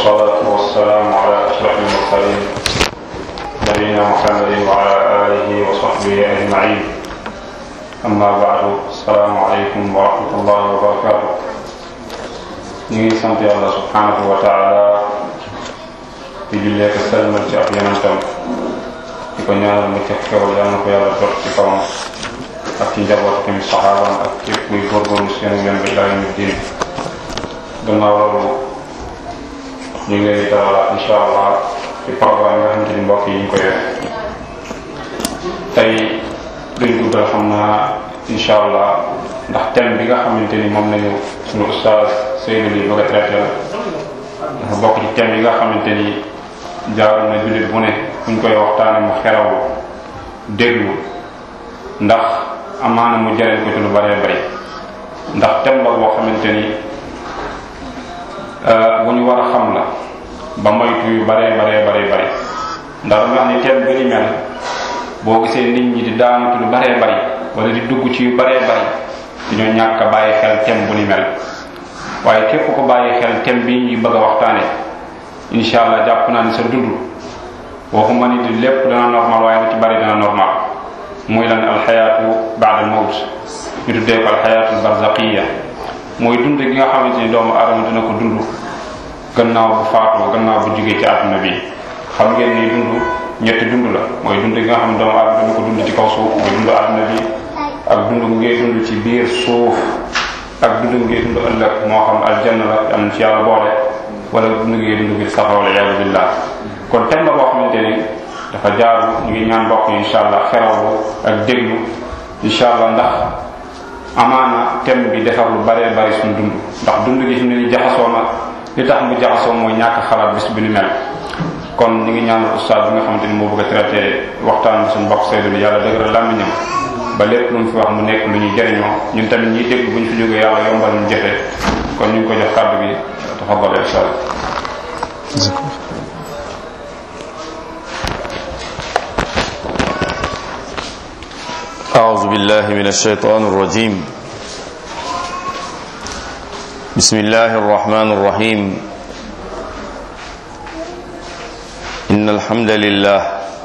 والصلاة والسلام على أشرف المرسلين نبينا محمد وعلى آله وصحبه أجمعين أما بعد السلام عليكم ورحمة الله وبركاته ñu ngi sant yàlla subhanahu wa taala di jullee ko selmal ci ab yonentam di ko ñaanal mu cëf xewal yàlla na ko yàlla jot ci kawam ak ci njaboot tamit saxaabam ak képp kuy góorgóorlu seen yoon bi ilaa yawmi diin gannaaw loolu ñu ngi leen di dalalaat incha allah ci programme nga xamante ni mbokk yi ñu ko yor tey duñ guddal xam naa incha allah ndax thème bi nga xamante ni moom lañu suñu ustaaz Seydou li bëgg a traité la dafa bokk ci thème yi nga xamante ni jaaru na jullit bu ne buñ koy waxtaane mu xeraw déglu ndax amaana mu jëriñ ko ci lu bëree bëri ndax thème la boo xamante ni bu ñu war a xam la ba moytu yu bëree bëree bëri bëri ndax dama wax ni thème bi ni mel boo gisee nit ñi di daanu ci lu bëree bëri wala di dugg ci yu bëree bëri dañoo ñàkk a bàyyi xel thème bu ni mel waaye képp ko bàyyi xel thème bi ñu bëgg a waxtaane incha allah jàpp naa ni sa dund waxuma ni di lépp dana normal waaye lu ci bari dana normal muy lan alxayaatu baada al mawt ñu tuddee ko alxayaatu barzaqiya mooy dund gi nga xamante ni doomu aadama dina ko dund gannaaw bu faatoo gannaaw bu jógee ci àdduna bi xam ngeen ni dund ñetti dund la mooy dund gi nga xam ne doomu aadama dina ko dund ci kaw suuf mooy dund àdduna bi ak dund gu ngay dund ci biir suuf ak dund ngay dund ëllëg moo xam aljanna la am ci yàlla boole wala dund ngay dund bi safara wala yàlla billah kon tem la boo xamante ni dafa jaaru ñu ngi ñaan mbokk yi incha allah xerawlu ak déglu incha allah ndax amaana thème bi defar lu baree bari suñu dund ndax dund gi fi mu ne ni jaxasoo na li tax mu jaxasoo mooy ñàkk xalaat bis bi ni mel kon ñu ngi ñaanal ustaas bi nga xamante ni moo bëgg a traité waxtaan bi suñu mbokk Seydou bi yàlla dëgëral làmmiñam ba lépp lu mu fi wax mu nekk lu ñuy jëriñoo ñun tamit ñiy dégg bu ñu fi jógee yàlla yombal ñu jëfe kon ñu ngi ko jox kàddu gi tafaddal incha allah أعوذ بالله من الشيطان الرجيم بسم الله الرحمن الرحيم إن الحمد لله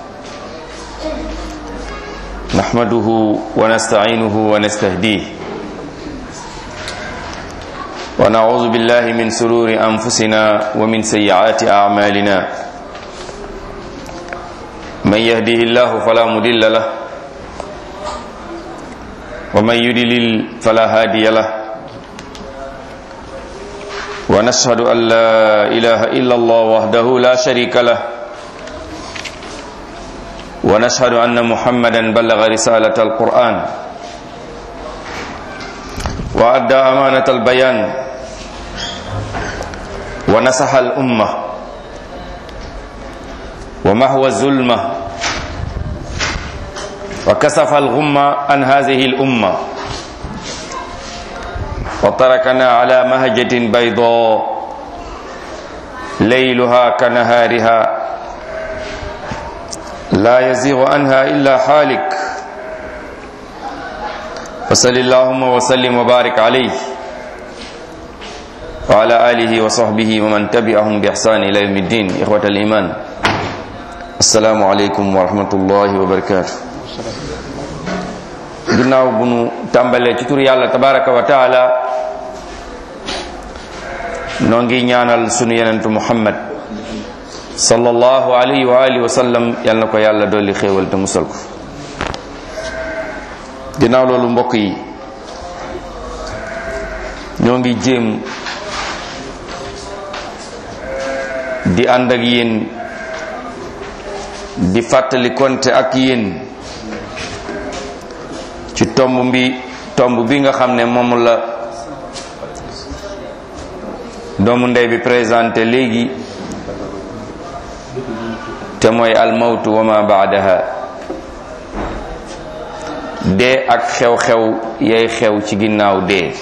نحمده ونستعينه ونستهديه ونعوذ بالله من سرور أنفسنا ومن سيئات أعمالنا من يهده الله فلا مضل له ومن يدلل فلا هادي له ونشهد أن لا إله إلا الله وحده لا شريك له ونشهد أن محمدا بلغ رسالة القرآن وأدى أمانة البيان ونصح الأمة ومحو الظلمة وكسف الغمة عن هذه الأمة وتركنا على مهجة بيضاء ليلها كنهارها لا يزيغ عنها إلا حالك فصل اللهم وسلم وبارك عليه وعلى آله وصحبه ومن تبعهم بإحسان إلى يوم الدين إخوة الإيمان السلام عليكم ورحمة الله وبركاته ginnaaw bu nu tàmbalee ci tur yàlla tabaraka wa taala noo ngi ñaanal sunu yenentu muhammad sallallahu alayhi wa alihi wa sallam yal na ko yàlla dolli xéewal te musal ko ginnaaw loolu mbokk yi ñoo ngi jéem di ànd ak yéen di fàttali konte ak yéen ci tomb bi tomb bi nga xam ne moom la doomu ndey bi présenté léegi te mooy almawtu wa ma baadaha dee ak xew-xew yay xew ci ginnaaw dee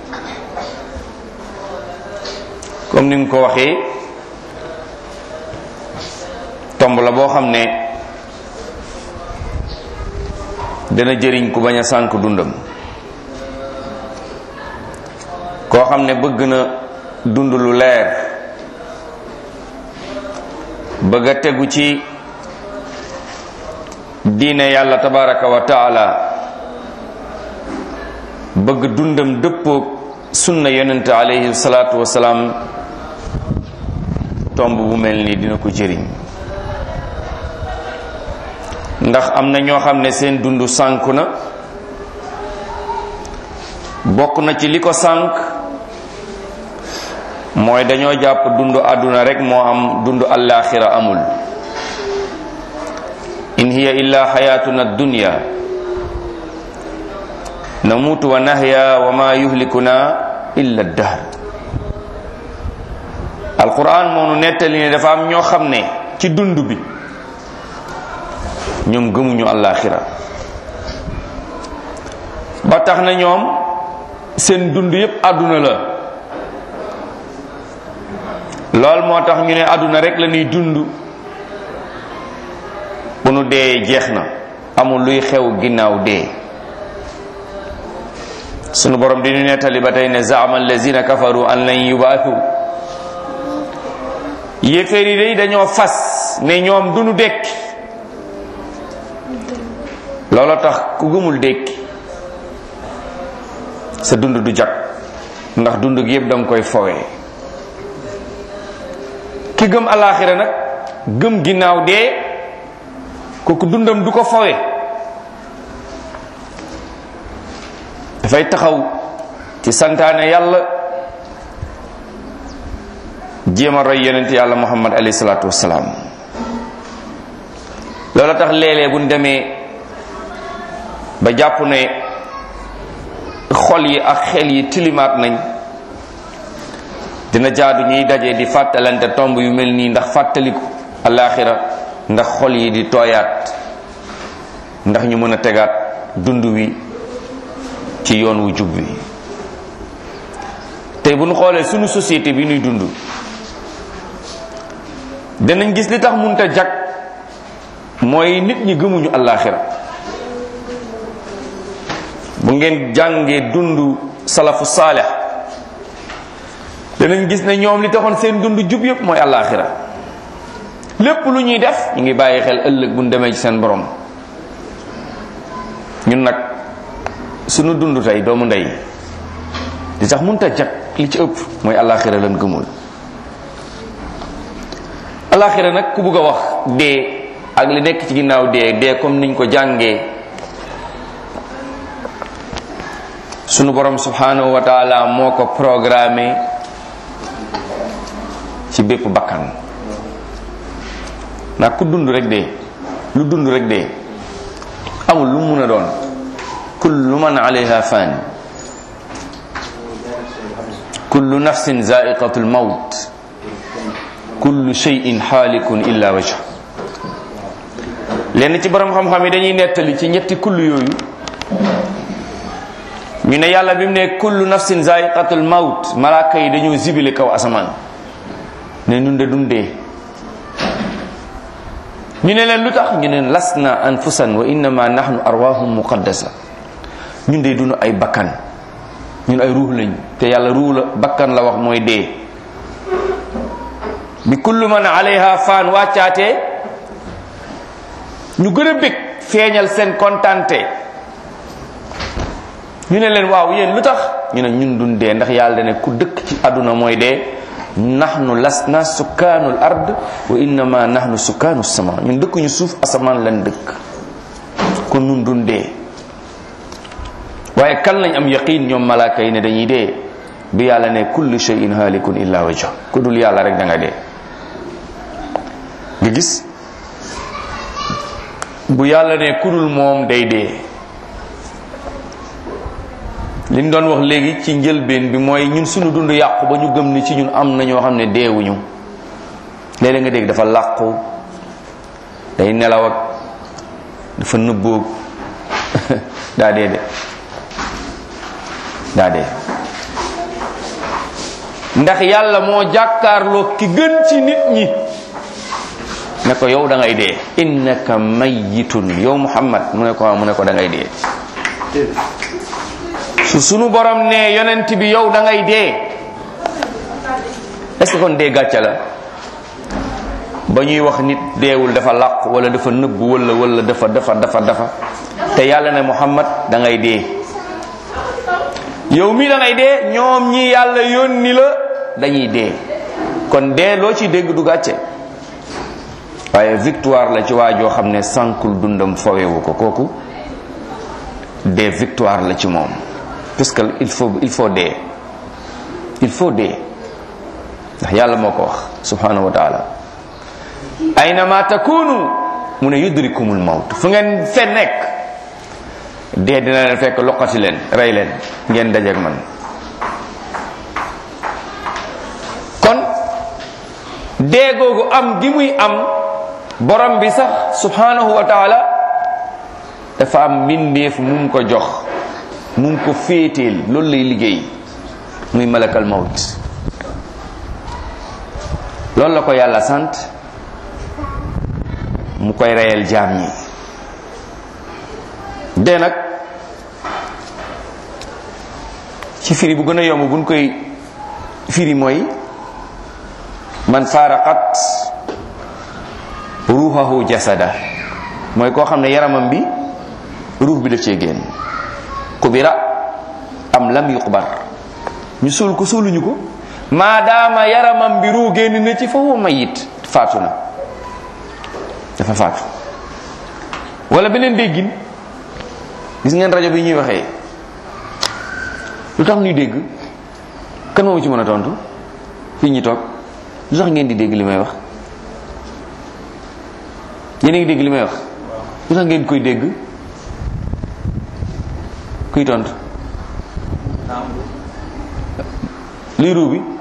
comme ni nga ko waxee tomb la boo xam ne dana jëriñ ku bañ a sànk dundam koo xam ne bëgg na dund lu leer bëgg a tegu ci diine yàlla tabaraka wa taala bëgg dundam dëppoog sunna yonent alayhi salaatu wasalaam tomb bu mel nii dina ko jëriñ ndax am na ñoo xam ne seen dund sànku na bokk na ci li ko sànk mooy dañoo jàpp dund àdduna rek moo am dund allaaxira amul in hiya illa xayatuna dunya namuutu wa nahya wa ma yuhlikuna illa dahr alquran moo nu nettali ne dafa am ñoo xam ne ci dund bi ñoom gëmuñu allaaxira ba tax na ñoom seen dund yépp àdduna la lool moo tax ñu ne àdduna rek la ñuy dund bu nu dee jeex na amul luy xew ginnaaw dee sunu borom di ñu nettali ba tey ne zaama allazina kafaru an lan yubaatu yéeféer yi day dañoo fas ne ñoom du nu dekki loolo tax ku gëmul dekki sa dund du jag ndax dund gi yépp danga koy fowee ki gëm alaaxira nag gëm ginnaaw dee kooku dundam du ko fowe dafay taxaw ci santaane yàlla jéem a roy yonent yàlla muhammad alayhi salaatu wassalaam loola tax léeg-léeg bu ñu demee ba jàpp ne xol yi ak xel yi tilimaat nañ dina jaadu ñuy daje di fàttalante tomb yu mel nii ndax fàttaliku alaaxira ndax xol yi di tooyaat ndax ñu mën a tegaat dund wi ci yoon wu jub wi tey bu ñu xoolee sunu société bi ñuy dund danañ gis li tax munta jag mooy nit ñi gëmuñu alaaxira bu ngeen jàngee dund salafu saaleh danañ gis ne ñoom li taxoon seen dund jub yépp mooy alaaxira lépp lu ñuy def ñu ngi bàyyi xel ëllëg bu ñu demee ci seen borom ñun nag sunu dund tey doomu ndey li tax mënut a jag li ci ëpp mooy alaaxira lan gëmul alaaxira nag ku bugg a wax dee ak li nekk ci ginnaaw dee dee comme niñ ko jàngee sunu borom subhanahu wa taala moo ko programmé ci bépp bakkan ndax ku dund rek dee lu dund rek dee amul lu mun a doon kullu man alayha fan kullu nafsin zaiqatul maut kullu shay'in xaalikun illa wajha lenn ci borom xam-xam yi dañuy nettali ci ñetti kullu yooyu ñu ne yàlla bi mu ne kullu nafsin zaiqatul maut malaaka yi dañoo zibile kaw asamaan ne nun de dundee ñu ne leen lu tax ñu ne lasna anfusan wa innama nahnu arwahum muqaddasa ñun de dunu ay bakkan ñun ay ruux lañ te yàlla ruux la bakkan la wax mooy dee bi kullu man alayha faan wàccaatee ñu gën a bég feeñal seen kontante ñu ne leen waaw yéen lu tax ñu ne ñun dun dee ndax yàlla dane ku dëkk ci àdduna mooy dee nahnu lasna sukkaanul ard wa innama nahnu sukkaanu sama ñun dëkkuñu suuf asamaan lan dëkk kon nun dun dee waaye kan lañ am yaqin ñoom malaaka yi ne dañuy dee bi yàlla ne kullu shay'in halikun illa wajha ku dul yàlla rek da nga dee nga gis bu yàlla ne ku dul moom day dee liñ doon wax léegi ci njëlbeen bi mooy ñun suñu dund yàqu ba ñu gëm ni ci ñun am na ñoo xam ne deewuñu léeg-léeg nga dégg dafa làqu day nelaw ak dafa nëbboog daa dee de daa dee ndax yàlla moo jàkkaarloo ki gën ci nit ñi ne ko yow da ngay dee innaka mayyitun yow muhammad mu ne ko mu ne ko da ngay dee su sunu borom ne yonent bi yow da ngay dee est ce que kon dee gàcce la ba ñuy wax nit deewul dafa làqu wala dafa nëbb wala wala dafa dafa dafa dafa te yàlla ne muhammad da ngay dee yow mii da ngay dee ñoom ñi yàlla yónni la dañuy dee kon dee loo ci dégg du gàcce waaye victoire la ci waa joo xam ne sànkul dundam fowewu ko kooku dee victoire la ci moom parce que il faut il faut dee il faut dee ndax yàlla moo ko wax subhanahu wa taala aynama takunu mu ne yudrikumul mawt fu ngeen fe nekk dee dina leen fekk loqati leen rey leen ngeen dajeek man kon dee googu am gi muy am borom bi sax subhanahu wa taala dafa am mbindeef mum ko jox mum ko féeteel loolu lay liggéey muy malakal mawt loolu la ko yàlla sant mu koy reyal jaam ñi dee nag ci firi bu gën a yomb buñ koy firi mooy man faaraqat ruuxahu jasada mooy koo xam ne yaramam bi ruux bi daf cee génn kubira am lam yuqbar ñu suul ko suuluñu ko maadaama yaramam bi ruux génn na ci foofu mayit faatu na dafa faatu wala beneen déggin gis ngeen rajo bi ñuy waxee lu tax ñuy dégg kan moomu ci mën a tontu fii ñu toog lu tax ngeen di dégg li may wax yéen a ngi dégg li may wax lu tax ngeen koy dégg kuy tontu lii ruu bi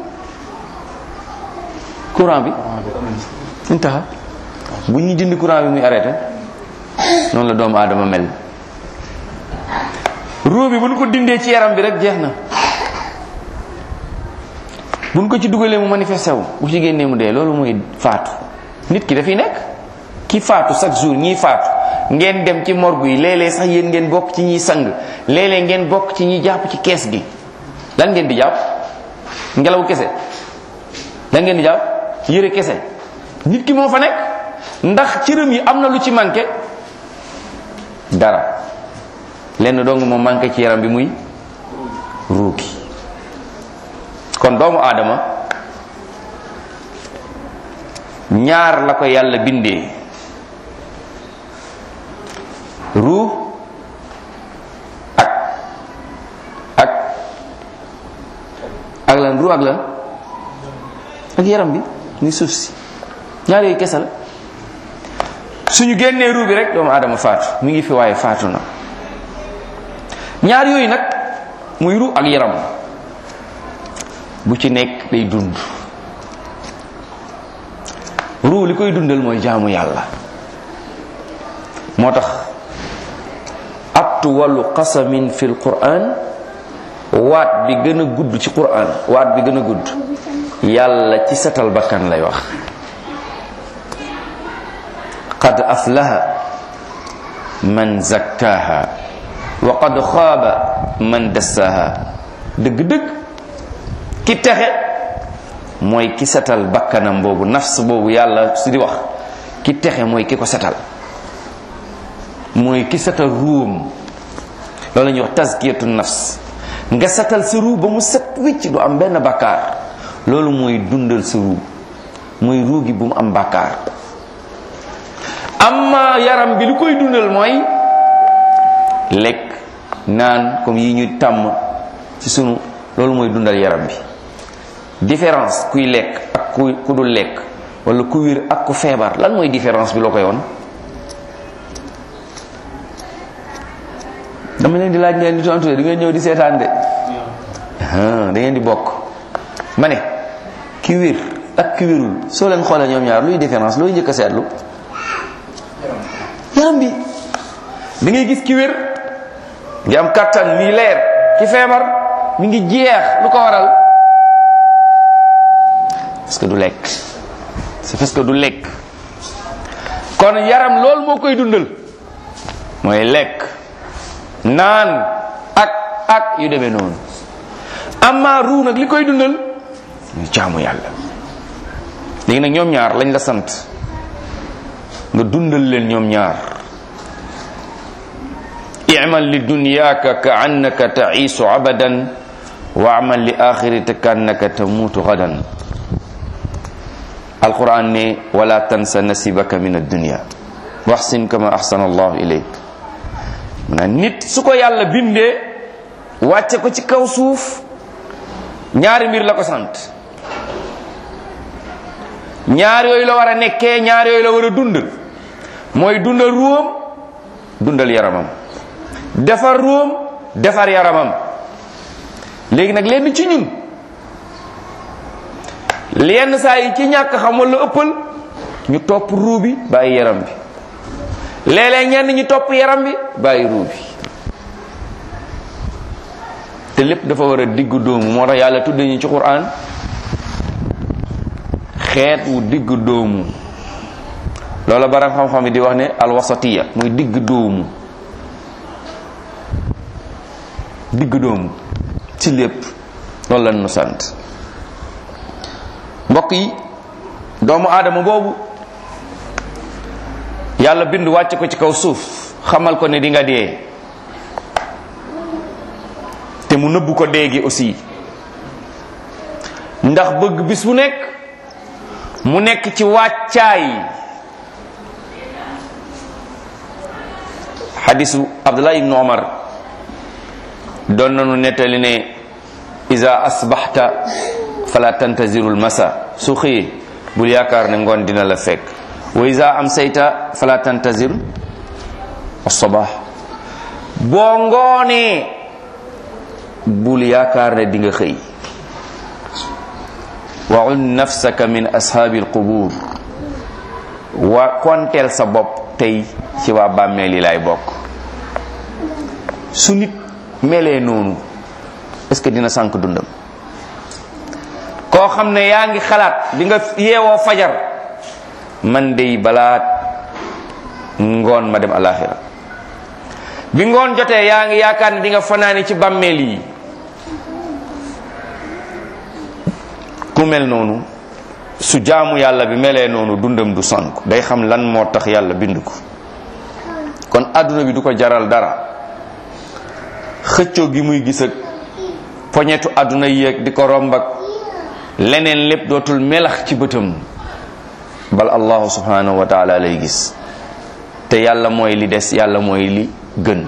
courant bi ñu taxa bu ñuy dindi courant bi muy arrêté noonu la doomu aadama mel ruu bi bu ñu ko dindee ci yaram bi rek jeex na bu ñu ko ci dugalee mu manifesté wu bu ci génnee mu dee loolu mooy faatu nit ki dafiy nekk ki faatu chaque jour ñiy faatu ngeen dem ci morgue yi léeg-léeg sax yéen ngeen bokk ci ñiy sang léeg-léeg ngeen bokk ci ñiy jàpp ci kees gi lan ngeen di jàpp ngelaw kese lan ngeen di jàpp yëre kese nit ki moo fa nekk ndax cëram yi am na lu ci manqué dara lenn dong moo manqué ci yaram bi muy ruugi kon doomu aadama ñaar la ko yàlla bindee ruux ak ak ak lan ruux ak lan ak yaram bi ni suuf si ñaar yooyu kese la suñu génnee ruux bi rek doomu aadama faatu mi ngi fi waaye faatu na ñaar yooyu nag muy ruux ak yaram bu ci nekk day dund ruu li koy dundal mooy jaamu yàlla moo tax atwalu qasamin fi lquran waat bi gën a gudd ci quran waat bi gën a gudd yàlla ci setal bakkan lay wax qad aflaha man zakkaha wa qad xaaba man dassaha dëgg-dëgg ki texe mooy ki setal bakkanam boobu nafs boobu yàlla su di wax ki texe mooy ki ko setal mooy ki setal ruum loolu la ñuy wax tazkiyatu nafs nga setal sa ruu ba mu set wicc du am benn bakkaar loolu mooy dundal sa ruu mooy ruu gi bu mu am bakkaar amma yaram bi lu koy dundal mooy lekk naan comme yi ñu tàmm ci sunu loolu mooy dundal yaram bi différence kuy lekk ak ku ku dul lekk wala ku wér ak ku feebar lan mooy différence bi loo koy woon dama leen di laaj ngeen di tontu di ngeen ñëw di seetaan de da ngeen di bokk ma ne ki wér ak ki wérul soo leen xoolee ñoom ñaar luy différence looy njëkk a seetlu yaram bi da ngay gis ki wér ngi am kattan lii leer ki feebar mi ngi jeex lu ko waral parce que du lekk c'est parce que du lekk kon yaram loolu moo koy dundal mooy lekk naan ak ak yu demee noonu amma ruu nag li koy dundal ñu jaamu yàlla léegi nag ñoom ñaar lañ la sant nga dundal leen ñoom ñaar imal li dunyaaka ka annaka taiisu abadan wa amal li axirita ka annaka tamuutu gadan alquran ne wala tansa nasibaka min addunia waxsin kama axsana allahu ilayk na nit su ko yàlla bindee wàcce ko ci kaw suuf ñaari mbir la ko sant ñaar yooyu la war a nekkee ñaar yooyu la war a dund mooy dundal ruum dundal yaramam defar ruum defar yaramam léegi nag lenn ci ñun lenn saa yi ci ñàkk xam wala ëppal ñu topp ruu bi bàyyi yaram bi léeg-léeg ñenn ñu topp yaram bi bàyyi ruu bi te lépp dafa war a diggu doomu moo tax yàlla tudde ñu ci Qur'an xeet wu digg doomu loola baram xam-xam yi di wax ne alwasatiya muy digg doomu digg doomu ci lépp loolu la nu sant mbokk yi doomu aadama boobu yàlla bind wàcc ko ci kaw suuf xamal ko ne di nga dee te mu nëbbu ko dee gi aussi ndax bëgg bis bu nekk mu nekk ci wàccaay xadisu abdullah ibnu omar doon nanu nettali ne iza asbaxta fala tantaziru lmasa su xëyee bul yaakaar ne ngoon dina la fekk wa iza amsayta fala tantazir assabax boo ngoonee bul yaakaar ne di nga xëy waxul nafsaka min ashaabi alqubur wa konteel sa bopp tey ci waa bàmmeel yi laay bokk su nit melee noonu est-ce que dina sànk dundam koo xam ne yaa ngi xalaat bi nga yeewoo fajar man dey balaa ngoon ma dem alaxira bi ngoon jotee yaa ngi yaakaar ne di nga fanaani ci bàmmeel yi ku mel noonu su jaamu yàlla bi melee noonu dundam du sànk day xam lan moo tax yàlla bind ko kon àdduna bi du ko jaral dara xëccoo gi muy gis ak poñetu àdduna yéeg di ko romb ak leneen lépp dootul melax ci bëtam bal allahu subhanahu wa taala lay gis te yàlla mooy li des yàlla mooy li gën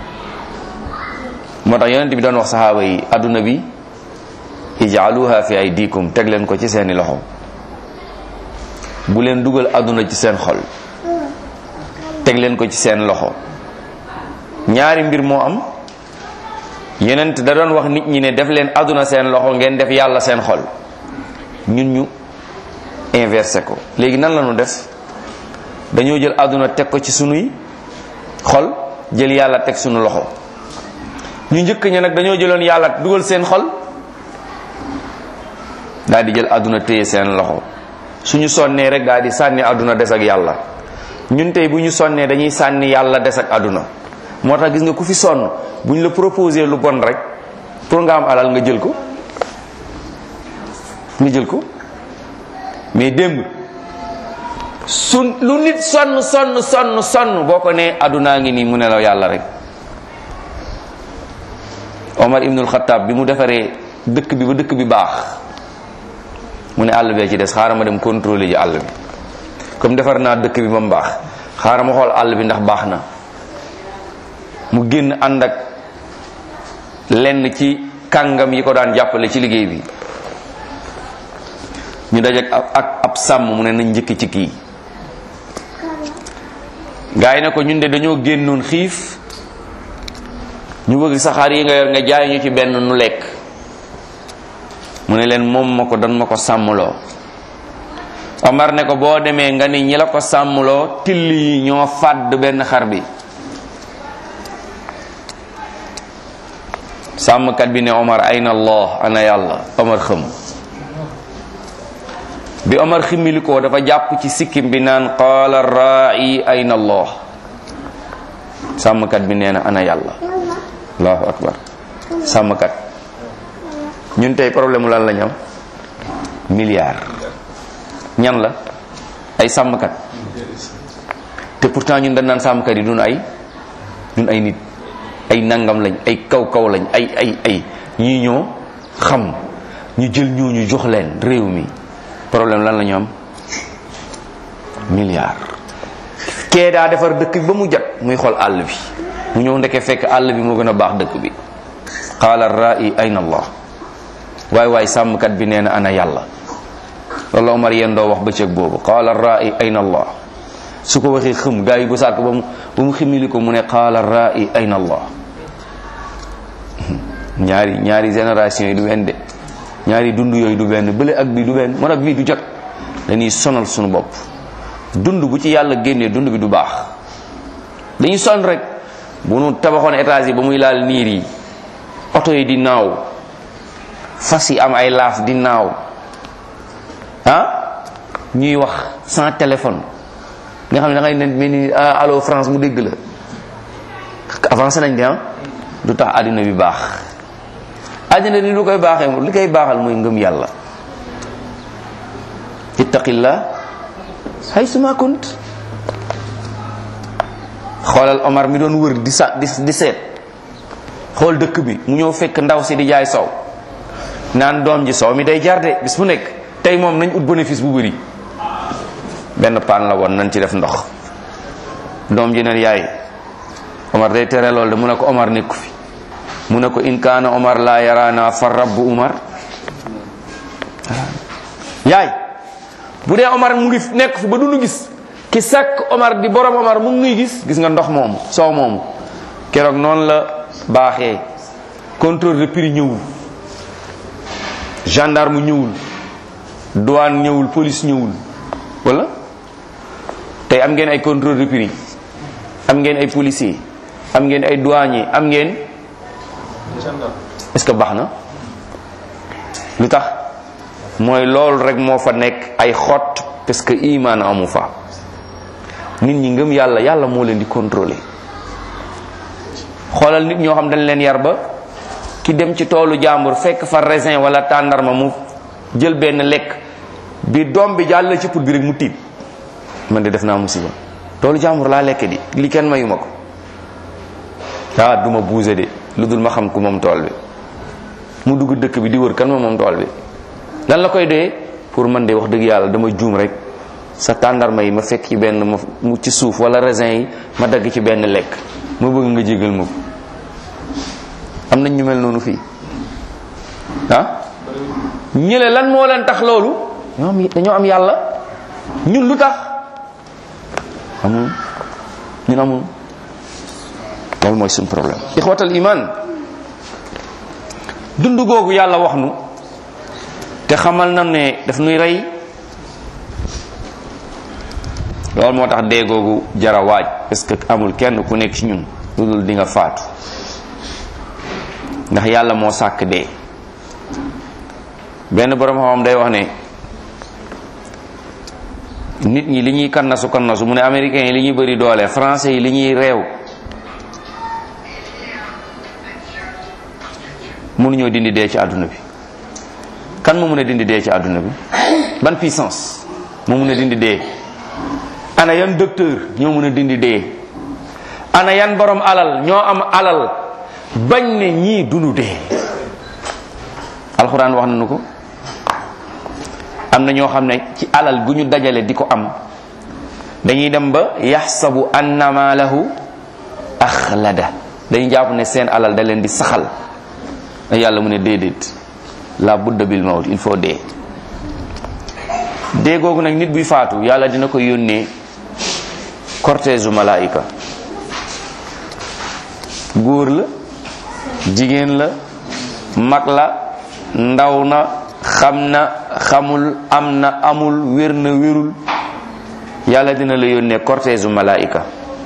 moo tax yonent bi doon wax saxaaba yi àdduna bi ijaaluha fi aydikum teg leen ko ci seeni loxo bu leen dugal àdduna ci seen xol teg leen ko ci seen loxo ñaari mbir moo am yonent da doon wax nit ñi ne def leen àdduna seen loxo ngeen def yàlla seen xol ñun ñu inversé ko léegi nan la ñu def dañoo jël àdduna teg ko ci sunuy xol jël yàlla teg sunu loxo ñu njëkk ña nag dañoo jëloon yàlla dugal seen xol daal di jël àdduna téye seen loxo suñu sonnee rek daal di sànni àdduna des ak yàlla ñun tey bu ñu sonnee dañuy sànni yàlla des ak àdduna moo tax gis nga ku fi sonn bu ñu la proposé lu bon rek pour nga am alal nga jël ko nga jël ko mais démb su lu nit sonn sonn sonn sonn boo ko nee àddunaa ngi nii mu ne la yàlla rek Omar ibnul Xattaab bi mu defaree dëkk bi ba dëkk bi baax mu ne àll bee ci des xaaral ma dem contrôler ji àll bi comme defar naa dëkk bi ba mu baax xaaral ma xool àll bi ndax baax na mu génn ànd ak lenn ci kàngam yi ko daan jàppale ci liggéey bi ñu dajek ak ab sàmm mu ne nañ njëkk ci kii gaa yi ne ko ñun de dañoo génnoon xiif ñu bëgg saxaar yi nga yor nga jaay ñu ci benn nu lekk mu ne leen moom ma ko dan ma ko sàmmloo Omar ne ko boo demee nga ni ñi la ko sàmmloo till yi ñoo fàdd benn xar bi sàmmkat bi ne Omar ayna Allah ana yàlla Omar xëm bi Omar ximili ko dafa jàpp ci sikkim bi naan qaala raai ayna Allah sàmmkat bi nee na ana yàlla allahu akbar sàmmkat ñun tey problème mu lan la ñu am milliard ñan la ay sàmmkat te pourtant ñun dañ naan sàmmkat yi dun ay ñun ay nit ay nangam lañ ay kaw kaw lañ ay ay ay ñii ñoo xam ñu jël ñooñu jox leen réew mi problème lan la ñu am milliard kee daa defar dëkk bi ba mu jot muy xool àll bi mu ñëw ndeke fekk àll bi moo gën a baax dëkk bi qaala ra'i ayna allah waay waay sàmmkat bi nee na ana yàlla loolu Omar yéen doo wax bëccëg boobu qaala ra'i ayna allah su ko waxee xëm gaa yi ba saat ko ba mu ba mu ximili ko mu ne qaala ra'i ayna allah ñaari ñaari génération yi du benn de ñaari dund yooyu du benn bële ak bi du benn moo tax bii du jot dañuy sonal suñu bopp dund bu ci yàlla génnee dund bi du baax dañuy son rek bu nu tabaxoon étage yi ba muy laal niir yi oto yi di naaw fas yi am ay laaf di naaw ah ñuy wax sans téléphone nga xam ne da ngay ne mel ni allo France mu dégg la avancé nañ de ah du tax àddina bi baax àddina ni lu koy baaxee li koy baaxal mooy ngëm yàlla ittaqillah haysuma kunt xoolal Omar mi doon wër di sa di di seet xool dëkk bi mu ñëw fekk ndaw si di jaay sow naan doom ji sow mi day jar de bis bu nekk tey moom nañ ut bénéfice bu bëri benn paan la woon nañ ci def ndox doom ji ne yaay Omar day tere lool de mu ne ko Omar nekku fi mu ne ko in kaana Omar laa yaraana fa rabbu Omar yaay bu dee Omar mu ngi nekk fi ba du nu gis ki sàkk Omar di borom Omar mu ngi gis gis nga ndox moomu soow moomu keroog noonu la baaxee contrôle de prix ñëwul gendarme ñëwul douane ñëwul police ñëwul wala tey am ngeen ay contrôle de prix am ngeen ay policier am ngeen ay douanier am ngeen est-ce que baax na lu tax mooy loolu rek moo fa nekk ay xott parce que iman amu fa nit ñi ngëm yàlla yàlla moo leen di contrôler xoolal nit ñoo xam dañ leen yar ba ki dem ci toolu jàmbur fekk fa raisin wala tàndarma mu jël benn lekk bi doom bi jàll ci put bi rek mu tiit man de def naa musiba toolu jàmbur laa lekk di li kenn mayuma ko ah duma buuse de lu dul ma xam ku moom tool bi mu dugg dëkk bi di wër kan ma moom tool bi lan la koy dee pour man de wax dëgg yàlla dama juum rek sa tàndarma yi ma fekk ci benn ma mu ci suuf wala raisin yi ma dagg ci benn lekk ma bëgg nga jégal ma ko am nañ ñu mel noonu fii ah ñële lan moo leen tax loolu ñoo am dañoo am yàlla ñun lu tax amul ñun amul loolu mooy suñ problème ixwatal iman dund googu yàlla wax nu te xamal na ne daf nuy rey loolu moo tax dee googu jara waaj parce que amul kenn ku nekk ci ñun lu dul di nga faatu ndax yàlla moo sàkk dee benn borom xam-xam day wax ne nit ñi li ñuy kannasu kannasu mu ne américains yi li ñuy bëri doole français yi li ñuy réew mënuñoo dindi dee ci àdduna bi kan moo mën a dindi dee ci àdduna bi ban puissance moo mën a dindi dee ana yan docteur ñoo mën a dindi dee ana yan borom alal ñoo am alal bañ ne ñii dunu dee alxuraan wax nañu ko am na ñoo xam ne ci alal gu ñu dajale di ko am dañuy dem ba yaxsabu anna maalahu axlada dañuy jàpp ne seen alal da leen di saxal yàlla mu ne déedéet la budda bil mawt il faut dee dee googu nag nit buy faatu yàlla dina ko yónnee cortège u malaayika góor la jigéen la mag la ndaw na xam na xamul am na amul wér na wérul yàlla dina la yónnee cortège u malaayika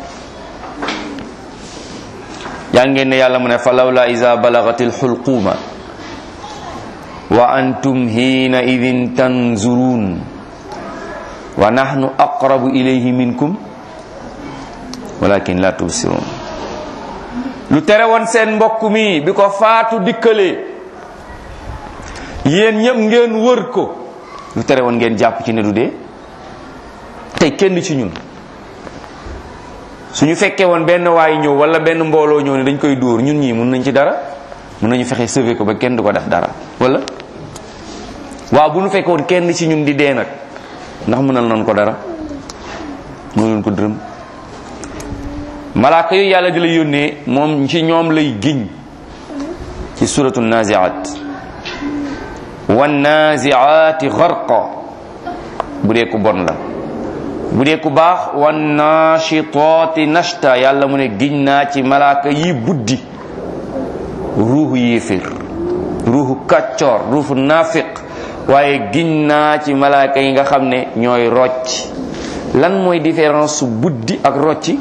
yaa ngeen ne yàlla mu ne fa lawla iza balagatil xulquuma wa antum hiina idin tanzurun wa nahnu aqrabu ilayhi minkum walakin la tubsirun lu tere woon seen mbokk mi bi ko faatu dikkalee yéen ñëpp ngeen wër ko lu tere woon ngeen jàpp ci ne du dee tey kenn ci ñun suñu fekkee woon benn waay ñëw wala benn mbooloo ñëw ne dañ koy dóor ñun ñii mun nañ ci dara mun nañu fexe sauver ko ba kenn du ko def dara wala waaw bu ñu fekkoon kenn ci ñun di dee nag ndax mënal nañ ko dara mënul ko dërëm malaaka yu yàlla di la yónnee moom ci ñoom lay giñ ci suratu naziat wan naziaati gharqa bu dee ku bon la bu dee ku baax wan nashitaati nashta yàlla mu ne giñ naa ci malaaka yi buddi ruuxu yéeféer ruuxu kàccoor ruuxu naafiq waaye giñ naa ci malaaka yi nga xam ne ñooy rocc lan mooy différence su buddi ak rocci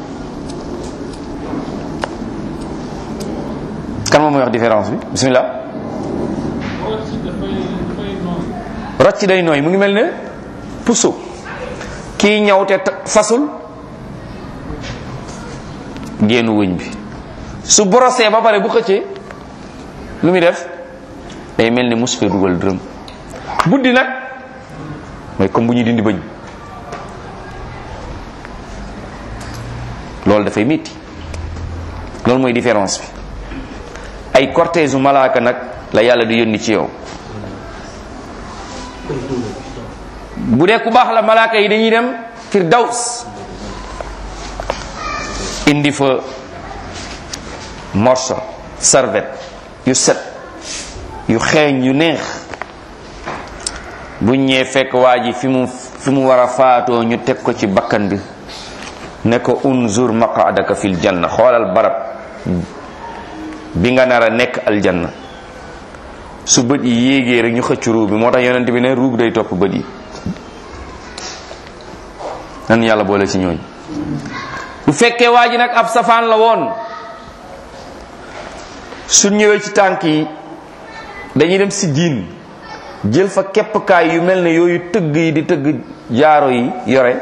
kan moom mooy wax différence bi bismillah rocci day nooy mu ngi mel ne puso kii ñaw te fasul génnu wëñ bi su borosee ba pare bu xëccee lu muy def day mel ni mus fee dugal dërëm buddi nag mooy comme bu ñuy dindi bëñ loolu dafay métti loolu mooy différence bi ay cortège u malaaka nag la yàlla di yónni ci yow bu dee ku baax la malaaka yi dañuy dem firdaws indi fa morso serviette yu set yu xeeñ yu neex bu ñëwee fekk waa ji fi mu fi mu war a faatoo ñu teg ko ci bakkan bi ne ko unzur maqadaka fil janna xoolal barab bi nga nar a nekk aljanna su bët yi yéegee rek ñu xëcc ruu bi moo tax yonent bi ne ruu bi day topp bët yi nan yàlla boole ci ñooñ bu fekkee waa ji nag ab safaan la woon su ñëwee ci tànk yi dañuy dem si jiin jël fa keppkaay yu mel ne yooyu tëgg yi di tëgg jaaro yi yore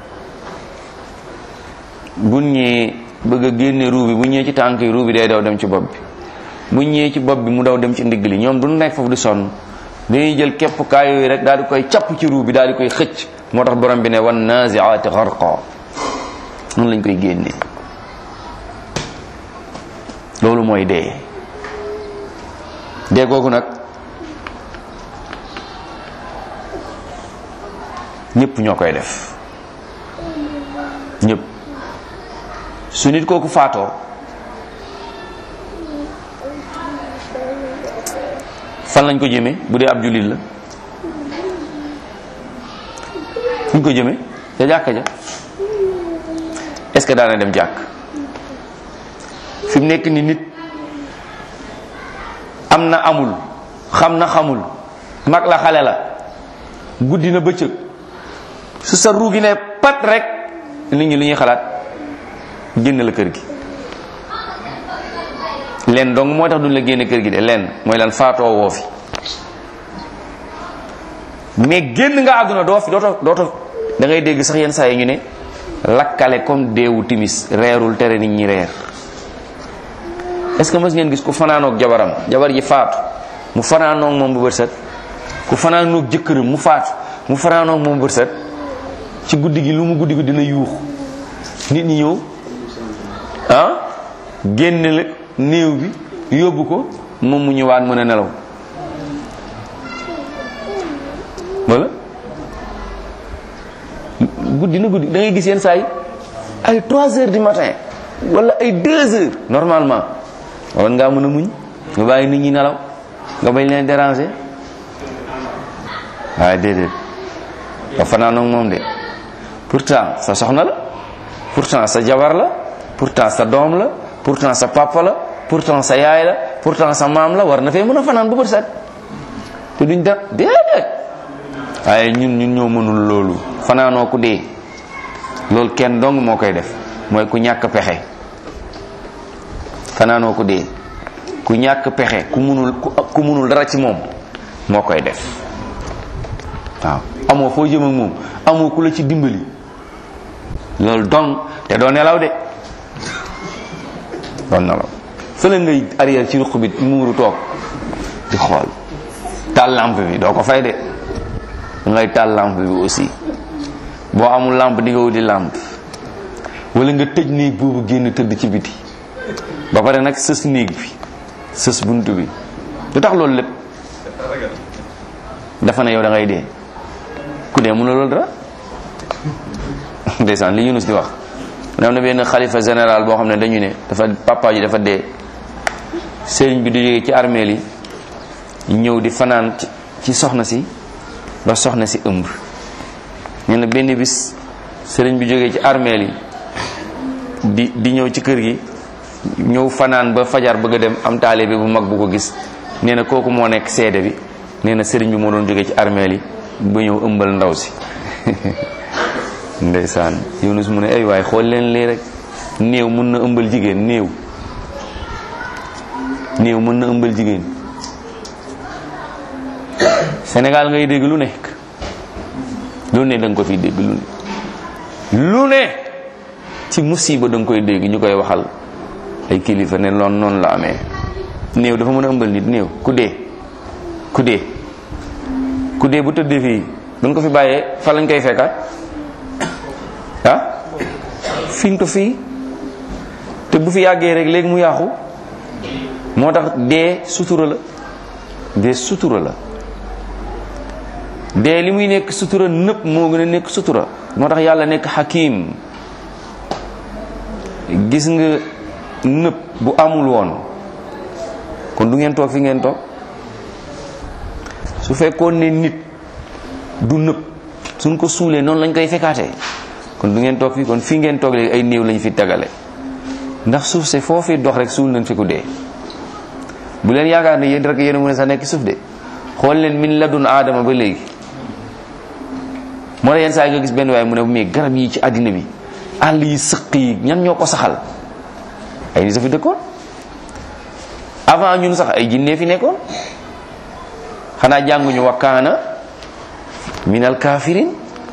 bu ñëwee bëgg a génne ruu bi bu ñëwee ci tànk yi ruu bi day daw dem ci bopp bi bu ñëwee ci bopp bi mu daw dem ci ndigg li ñoom du nekk foofu di sonn dañuy jël keppkaay yooyu rek daal di koy capp ci ruu bi daal di koy xëcc moo tax borom bi ne wan naziaati gharqa noonu lañ koy génnee loolu mooy dee dee googu nag ñëpp ñoo koy def ñëpp su nit kooku faatoo fan lañ ko jëmee bu dee ab jullit la fuñ ko jëmee ca jàkka ja est-ce que daana dem jàkk fi mu nekk ni nit am na amul xam na xamul mag la xale la guddi na bëccëg su sa ruugi ne pat rek nit ñi li ñuy xalaat génn la kër gi leen dong moo tax duñ la génne kër gi de leen mooy lan faatoo woo fi mais génn nga àdduna doo fi dooto dooto da ngay dégg sax yenn saa yi ñu ne lakkale comme deewu timis reerul tere nit ñi reer est-ce que mës ngeen gis ku fanaanoog jabaram jabar ji faatu mu fanaanoog moom bu bët set ku fanaanoog jëkkëram mu faatu mu fanaanoog moom bu bët set ci guddi gi lu mu guddi gi dina yuux nit ñi ñëw ah génne la néew bi yóbbu ko moom mu ñëwaat mën a nelaw wala guddi na guddi da ngay gis yenn saa yi ay 3 heures du matin wala ay 2 heures normalement war ngaa mën a muñ nga bàyyi nit ñi nelaw nga bañ leen déranger waaye déedéet nga fanaanoog moom de pourtant sa soxna la pourtant sa jabar la pourtant sa doom la pourtant sa papa la pourtant sa yaay la pourtant sa maam la war na fee mën a fanaan bu bët set te duñ da déedéet waaye ñun ñun ñoo mënul loolu fanaanoo ku dee loolu kenn dong moo koy def mooy ku ñàkk pexe fanaanoo ku dee ku ñàkk pexe ku munul ku munul dara ci moom moo koy def waaw amoo foo jëm ak moom amoo ku la ci dimbali loolu dong te doo nelaw de doon nelaw fële ngay arrière ci ruq bi muuru toog di xool taal lampe bi doo ko fay de ngay taal lampe bi aussi boo amul lampe di nga wuti lampe wala nga tëj néeg boobu génn tëdd ci biti ba pare nag sës néeg bi sës bunt bi lu tax loolu lépp dafa ne yow da ngay dee ku dee mun na loolu dara ndeysaan li Yunus di wax mu ne am na benn xalifa général boo xam ne dañu ne dafa papa ji dafa dee sëriñ bi du jógee ci armeel yi ñëw di fanaan ci soxna si ba soxna si ëmb nee na benn bis sëriñ bi jógee ci armeel yi di di ñëw ci kër gi ñëw fanaan ba fajar bëgg a dem am taalibe bu mag bu ko gis nee na kooku moo nekk seede bi nee na sëriñ bi moo doon jógee ci armeel yi ba ñëw ëmbal ndaw si ndeysaan Yunus mu ne ay waay xool leen lii rek néew mun na ëmbal jigéen néew néew mën na ëmbal jigéen Sénégal ngay dégg lu nekk lu ne da nga ko fi dégg lu ne lu ne ci musiba da nga koy dégg ñu koy waxal ay kilifa ne loon noonu la amee néew dafa mën a ëmbal nit néew ku dee ku dee ku dee bu tëddee fii duñ ko fi bàyyee fa lañ koy fekkaat ah fiñ ko fii te bu fi yàggee rek léegi mu yàqu moo tax dee sutura la dee sutura la dee li muy nekk sutura nëpp moo gën a nekk sutura moo tax yàlla nekk xakim gis nga nëpp bu amul woon kon du ngeen toog fi ngeen toog su fekkoon ne nit du nëpp suñ ko suulee noonu lañ koy fekkaatee kon du ngeen toog fii kon fii ngeen toog léegi ay néew lañ fi tagale ndax suuf se foo fi dox rek suul nañ fi ku dee bu leen yaakaar ne yéen rek yéen a mën a sax nekk suuf de xool leen min la dun aadama ba léegi moo tax yenn saa yi nga gis benn waaye mu ne mais garab yi ci àddina bi àll yi sëq yi ñan ñoo ko saxal ay nit a fi dëkkoon avant ñun sax ay jinnee fi nekkoon xanaa jànguñu wa kaana minal kafirin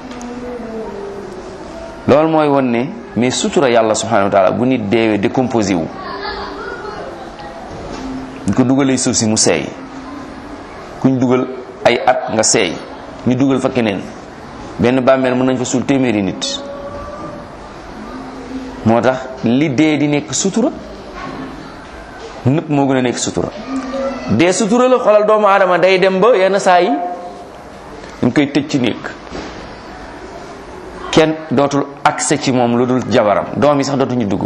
loolu mooy won ne mais sutura yàlla subhanahu wa taala bu nit deewee décomposé wu ñu ko dugalee suuf si mu seey kuñ dugal ay at nga seey ñu dugal fa keneen benn bàmmeel mën nañ fa suul téeméeri nit moo tax li dee di nekk sutura nëpp moo gën a nekk sutura dee sutura la xoolal doomu aadama day dem ba yenn saa yi dañ koy tëj ci néeg kenn dootul accès ci moom lu dul jabaram doom yi sax dootuñu dugg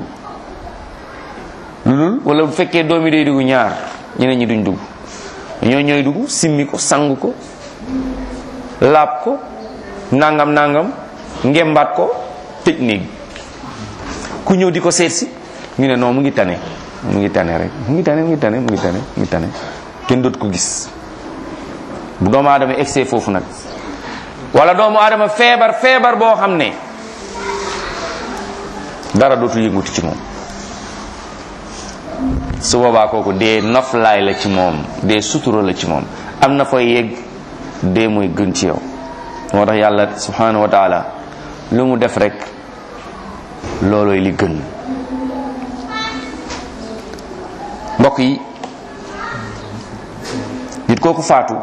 lu dul wala bu fekkee doom yi day dugg ñaar ñeneen ñi duñ dugg ñoo ñooy dugg simmi ko sang ko laab ko nangam nangam ngembaat ko tëj néeg ku ñëw di ko seet si ñu ne non mu ngi tane mu ngi tane rek mu ngi tane mu ngi tane mu ngi tane mu ngi tane kenn dootu ko gis bu doomu aadama egsee foofu nag wala doomu aadama feebar feebar boo xam ne dara dootu yënguti ci moom su boobaa kooku dee noflaay la ci moom dee sutura la ci moom am na fay yegg dee mooy gën ci yow moo tax yàlla subhanahu wa taala lu mu def rek loolooy li gën mbokk yi nit kooku faatu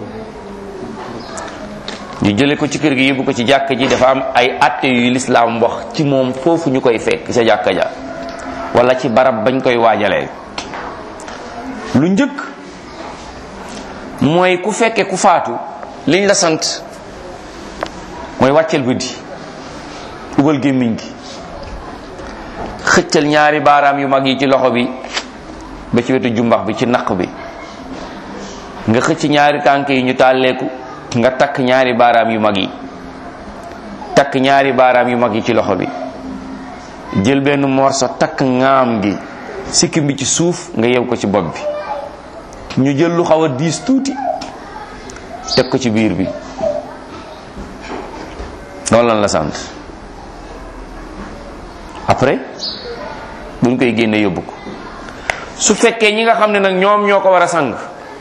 ñu jële ko ci kër gi yóbbu ko ci jàkka ji dafa am ay atte yu lislaam wax ci moom foofu ñu koy fekk ca jàkka ja wala ci barab bañ koy waajalee lu njëkk mooy ku fekke ku faatu liñ la sant mooy wàccel bët yi ubal gémmiñ gi xëccal ñaari baaraam yu mag yi ci loxo bi ba ci wetu jumbax bi ci naq bi nga xëcc ñaari tànk yi ñu tàlleeku nga takk ñaari baaraam yu mag yi takk ñaari baaraam yu mag yi ci loxo bi jël benn morso takk ngaam gi sikkim bi ci suuf nga yew ko ci bopp bi ñu jël lu xaw a diis tuuti teg ko ci biir bi loolu lan la sant après buñ koy génne yóbbu ko su fekkee ñi nga xam ne nag ñoom ñoo ko war a sang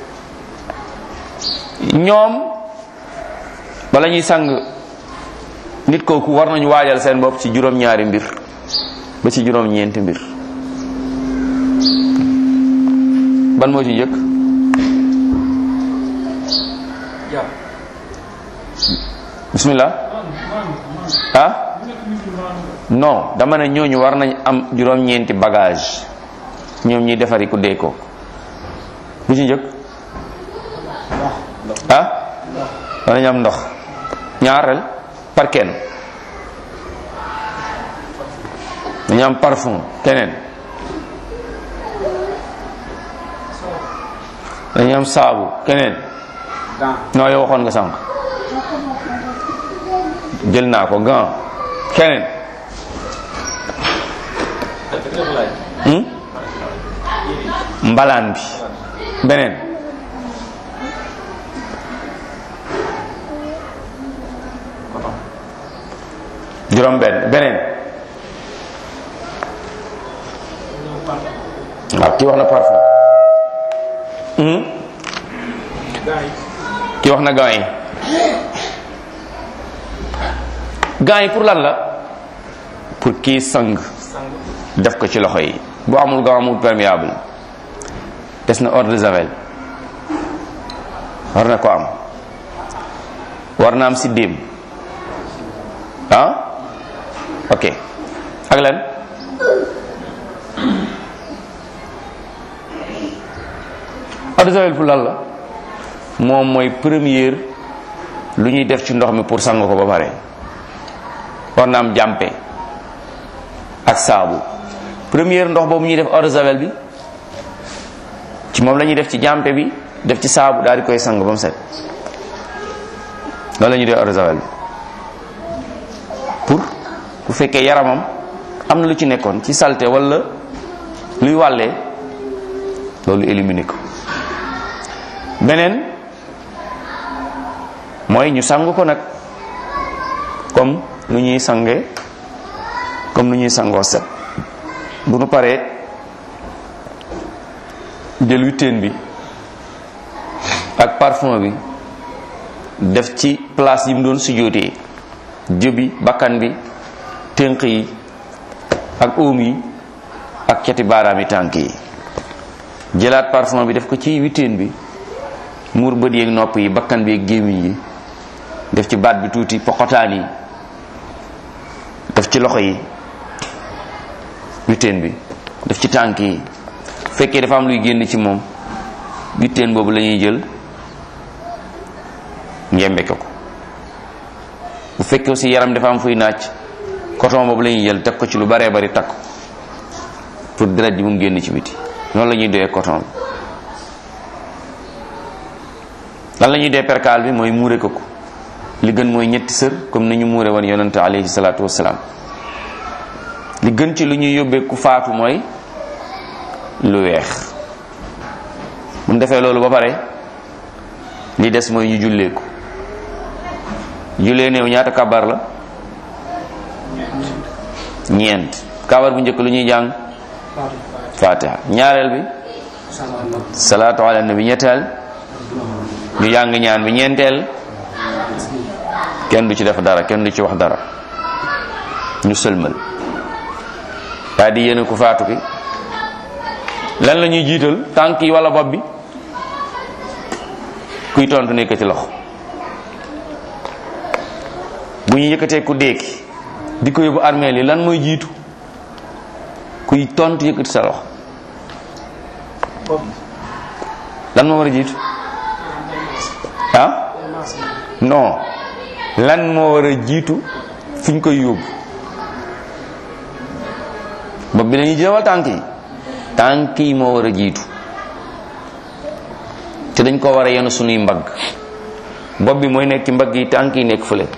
ñoom bala ñuy sang nit kooku war nañu waajal seen bopp ci juróom-ñaari mbir ba ci juróom-ñeenti mbir ban moo ci njëkk bismillah ah non dama ne ñooñu war nañ am juróom-ñeenti bagage ñoom ñuy defari ku dee ko bu ci njëkk ah war nañ am ndox ñaareel par kenn dañu am parfum keneen dañu am saabu keneen non yow waxoon nga sànq jël naa ko gant keneen hmm? mbalaan bi beneen juróom benn beneen waaw kii wax na parfum hmm? kii wax na gants yi gants yi pour lan la pour kii sang def ko ci loxo yi bu amul gant amul perméable des na eau de javel war na ko am war na am siddéem ah ok ak lan eau de javel pour lan la moom mooy première lu ñuy def ci ndox mi pour sang ko ba pare war na am jàmpe ak saabu première ndox boobu ñuy def eau de javel bi ci moom la ñuy def ci jàmpe bi def ci saabu daal di koy sang ba mu set loolu la ñuy def eau de javel bi pour bu fekkee yaramam am na lu ci nekkoon ci salte wala luy wàllee loolu éliminer ko beneen mooy ñu sang ko nag comme nu ñuy sange comme nu ñuy sangoo set bu nu paree jël witteen bi ak parfum bi def ci place yi mu doon sujjóotee jëbi bakkan bi tënk yi ak óom yi ak cati baaraami tànk yi jëlaat parfum bi def ko ci witteen bi muur bët yeeg nopp yi bakkan bi ak gémmiñ yi def ci baat bi tuuti poqotaan yi def ci loxo yi witteen bi def ci tànk yi fekkee dafa am luy génn ci moom witteen boobu la ñuy jël njembe ko bu fekkee aussi yaram dafa am fuy naaj coton boobu la ñuy jël teg ko ci lu baree bari takk pour deret ji mu génn ci biti noonu la ñuy doyee coton bi lan la ñuy dee perkaal bi mooy muure ko ko li gën mooy ñetti sër comme ni ñu muure woon yonante alayhi salaatu wassalaam li gën ci lu ñuy yóbbee ku faatu mooy lu weex bu ñu defee loolu ba pare li des mooy ñu jullee ko jullee néew ñaata kabar la ñeent kabar bu njëkk lu ñuy jàng fatiha ñaareel bi salaatu ala nabi ñetteel ñu jàng ñaan bi ñeenteel kenn du ci def dara kenn du ci wax dara ñu sëlmal daa di yéene ku faatu ki lan la ñuy jiital tànk yi wala bopp bi kuy tontu nekk ci loxo bu ñu yëkkatee ku déeki di ko yóbbu armeel yi lan mooy jiitu kuy tontu yëkkati sa loxo lan moo war a jiitu ah non lan moo war a jiitu fi ñu koy yóbbu bopp bi lañuy jëwal tànk yi tànk yi moo war a jiitu te dañ ko war a yenu sunuy mbagg bopp bi mooy nekk ci mbagg yi tànk yi nekk fële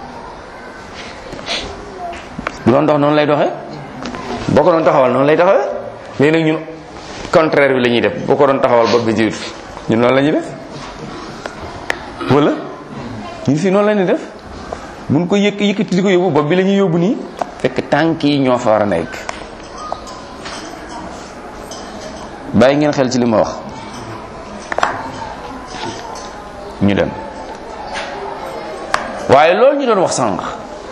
bu doon dox noonu lay doxee boo ko doon taxawal noonu lay taxawee léegi nag ñun contraire bi la ñuy def boo ko doon taxawal bopp bi jiitu ñun noonu la ñuy def wala ñun fii noonu la ñuy def buñ ko yëkk yëkkati di ko yóbbu bopp bi la ñuy yóbbu nii fekk tànk yi ñoo fa war a nekk bàyyi ngeen xel ci li ma wax ñu dem waaye loolu ñu doon wax sànq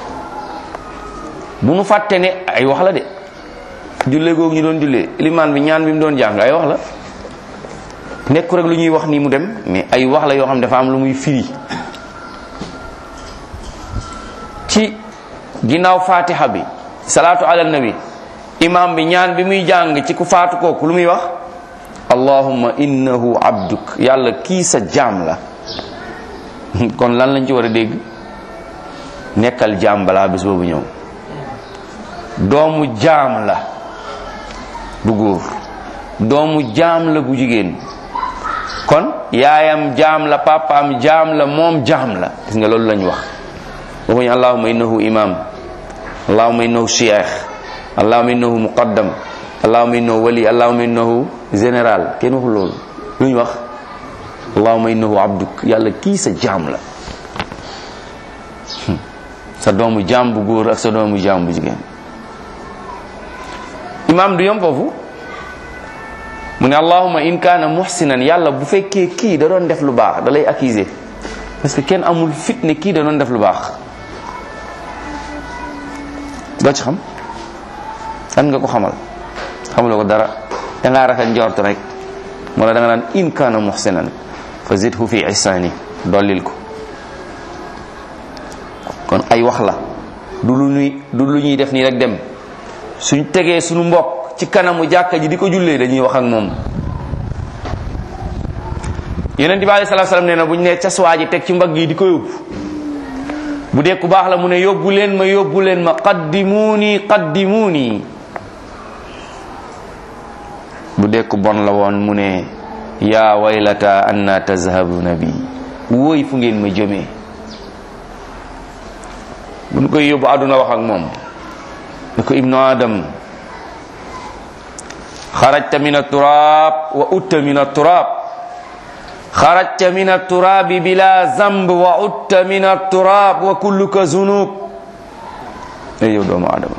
bu nu fàtte ne ay wax la de jullee googu ñu doon jullee limaan bi ñaan bi mu doon jàng ay wax la nekku rek lu ñuy wax nii mu dem mais ay wax la yoo xam ne dafa am lu muy firi ci ginnaaw fatiha bi salaatu ala nabi imam bi ñaan bi muy jàng ci ku faatu kooku lu muy wax allahumma innahu abduk yàlla kii sa jaam la kon lan lañ ci war a dégg nekkal jaam balaa bis boobu ñëw doomu jaam la bu góor doomu jaam la bu jigéen kon yaayam jaam la papaam jaam la moom jaam la gis nga loolu lañ wax waxuñu allahumma innahu imam allahumma innahu cheikh allahumma innahu muqaddam allahumma innahu wali allahumma innahu général kenn waxul loolu lu ñu wax allahumma innahu abduk yàlla kii sa jaam la sa doomu jaam bu góor ak sa doomu jaam bu jigéen imam du yom foofu mu ne allahumma in kaana muhsinan yàlla bu fekkee kii da doon def lu baax da lay accuser parce que kenn amul fit ne kii da doon def lu baax doo ci xam kan nga ko xamal xamuloo ko dara dangaa rafet njort rek moo la da nga naan in kaana muhsinan fa zidhu fi ihsani dollil ko kon ay wax la du lu ñuy du lu ñuy def nii rek dem suñ tegee suñu mbokk ci kanamu jàkka ji di ko jullee dañuy wax ak moom yeneen bi alei salatu salaam nee na bu ñu nee caswaa ji teg ci mbagg yi di ko yóbbu bu dee ku baax la mu ne yóbbu leen ma yóbbu leen ma qaddimuuni qaddimuuni bu dee ku bon la woon mu ne yaa waylata anna tazhabuna bi wóoy fu ngeen ma jëmee bu ñu koy yóbbu àdduna wax ak moom ne ko ibnu adam xarajta min aturaab wa utta min aturaab xarajta min aturaabi bila zamb wa utta min aturaab wa kulluka zunub ey yow doomu adama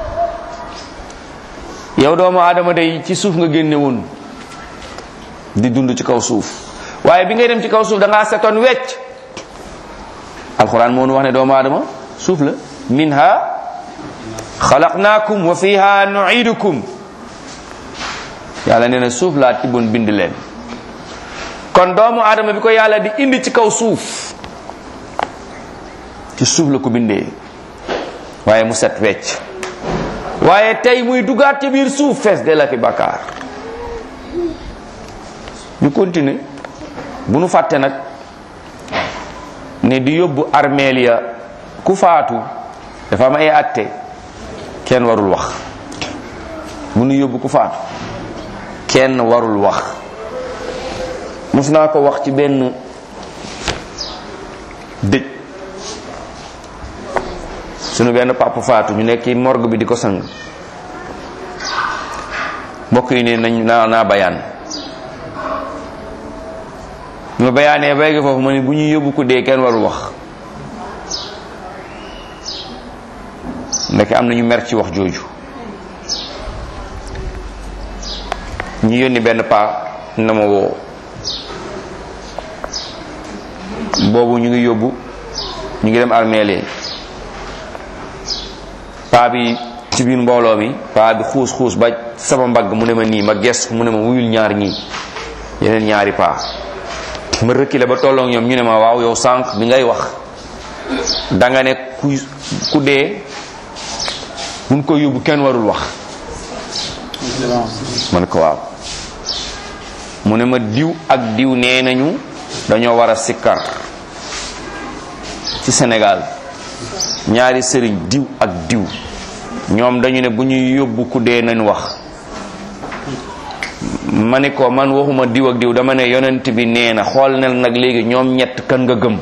yow doomu adama day ci suuf nga génne woon di dund ci kaw suuf waaye bi ngay dem ci kaw suuf da ngaa setoon wecc alquran moo nu wax ne doomu adama suuf la minha xalaqnaakum wa fiha nuidukum yàlla nee na suuf laa tibboon bind leen kon doomu aadama bi ko yàlla di indi ci kaw suuf ci suuf la ko bindee waaye mu set wecc waaye tey muy dugaat ci biir suuf fees de la ki bakkaar ñu continuer bu nu fàtte nag ne di yóbbu armeel ya ku faatu dafa am ay atte kenn warul wax bu nu yóbbu ku faatu kenn warul wax mus naa ko wax ci benn dëj sunu benn papa faatu ñu nekk ci morgue bi di ko sang mbokk yi ne nañ naa naa bayaan ñu ma bayaanee baygi foofu ma ne bu ñuy yóbbu ko dee kenn warul wax ndeke am na ñu mer ci wax jooju ñu yónni benn paa na ma woo boobu ñu ngi yóbbu ñu ngi dem armeele paa bi ci biir mbooloo mi paa bi xuus xuus ba sama mbagg mu ne ma nii ma ges mu ne ma wuyul ñaar ñii yeneen ñaari paa ma rëkkile ba tolloog ñoom ñu ne ma waaw yow sànq bi ngay wax danga ne ku ku dee buñ ko yóbbu kenn warul wax ma ne ko waaw mu ne ma diw ak diw nee nañu dañoo war a sikkar ci Sénégal ñaari sëriñ diw ak diw ñoom dañu ne bu ñuy yóbbu ku dee nañ wax ma ne ko man waxuma diw ak diw dama ne yonent bi nee na xool nel nag léegi ñoom ñett kan nga gëm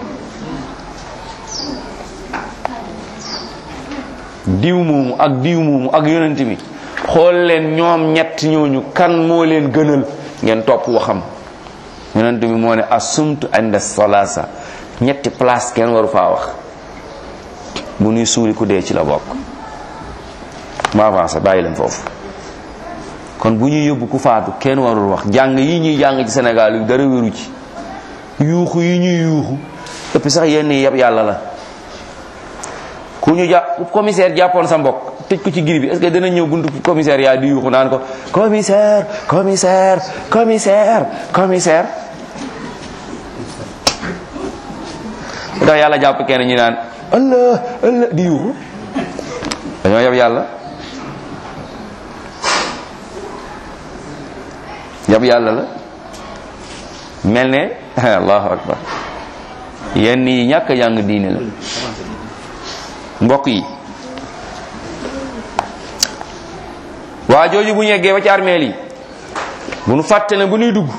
diw moomu ak diw moomu ak yonent bi xool leen ñoom ñett ñooñu kan moo leen gënal ngeen topp waxam yonent bi moo ne asumtu inda salasa ñetti place kenn waru faa wax bu nuy suuli ku dee ci la bokk ma avancé bàyyi leen foofu kon bu ñuy yóbbu ku faatu kenn warul wax jàng yi ñuy jàng ci Sénégal yu dara wéru ci yuuxu yi ñuy yuuxu ëpp sax yenn yi yëpp yàlla la ku ñu jàpp commissaire jàppoon sa mbokk tëj ko ci giri bi est-ce que dana ñëw buntu commissaire yaa di yuuxu naan ko commissaire commissaire commissaire commissaire ndax yàlla jàpp kenn ñu naan allah allah di yuuxu dañoo yab yàlla yab yàlla la mel ne allahu akbar yenn yi ñàkk jàng diine la mbokk yi waa jooju bu ñu yeggee ba ci armeel yi bu nu fàtte ne bu nuy dugg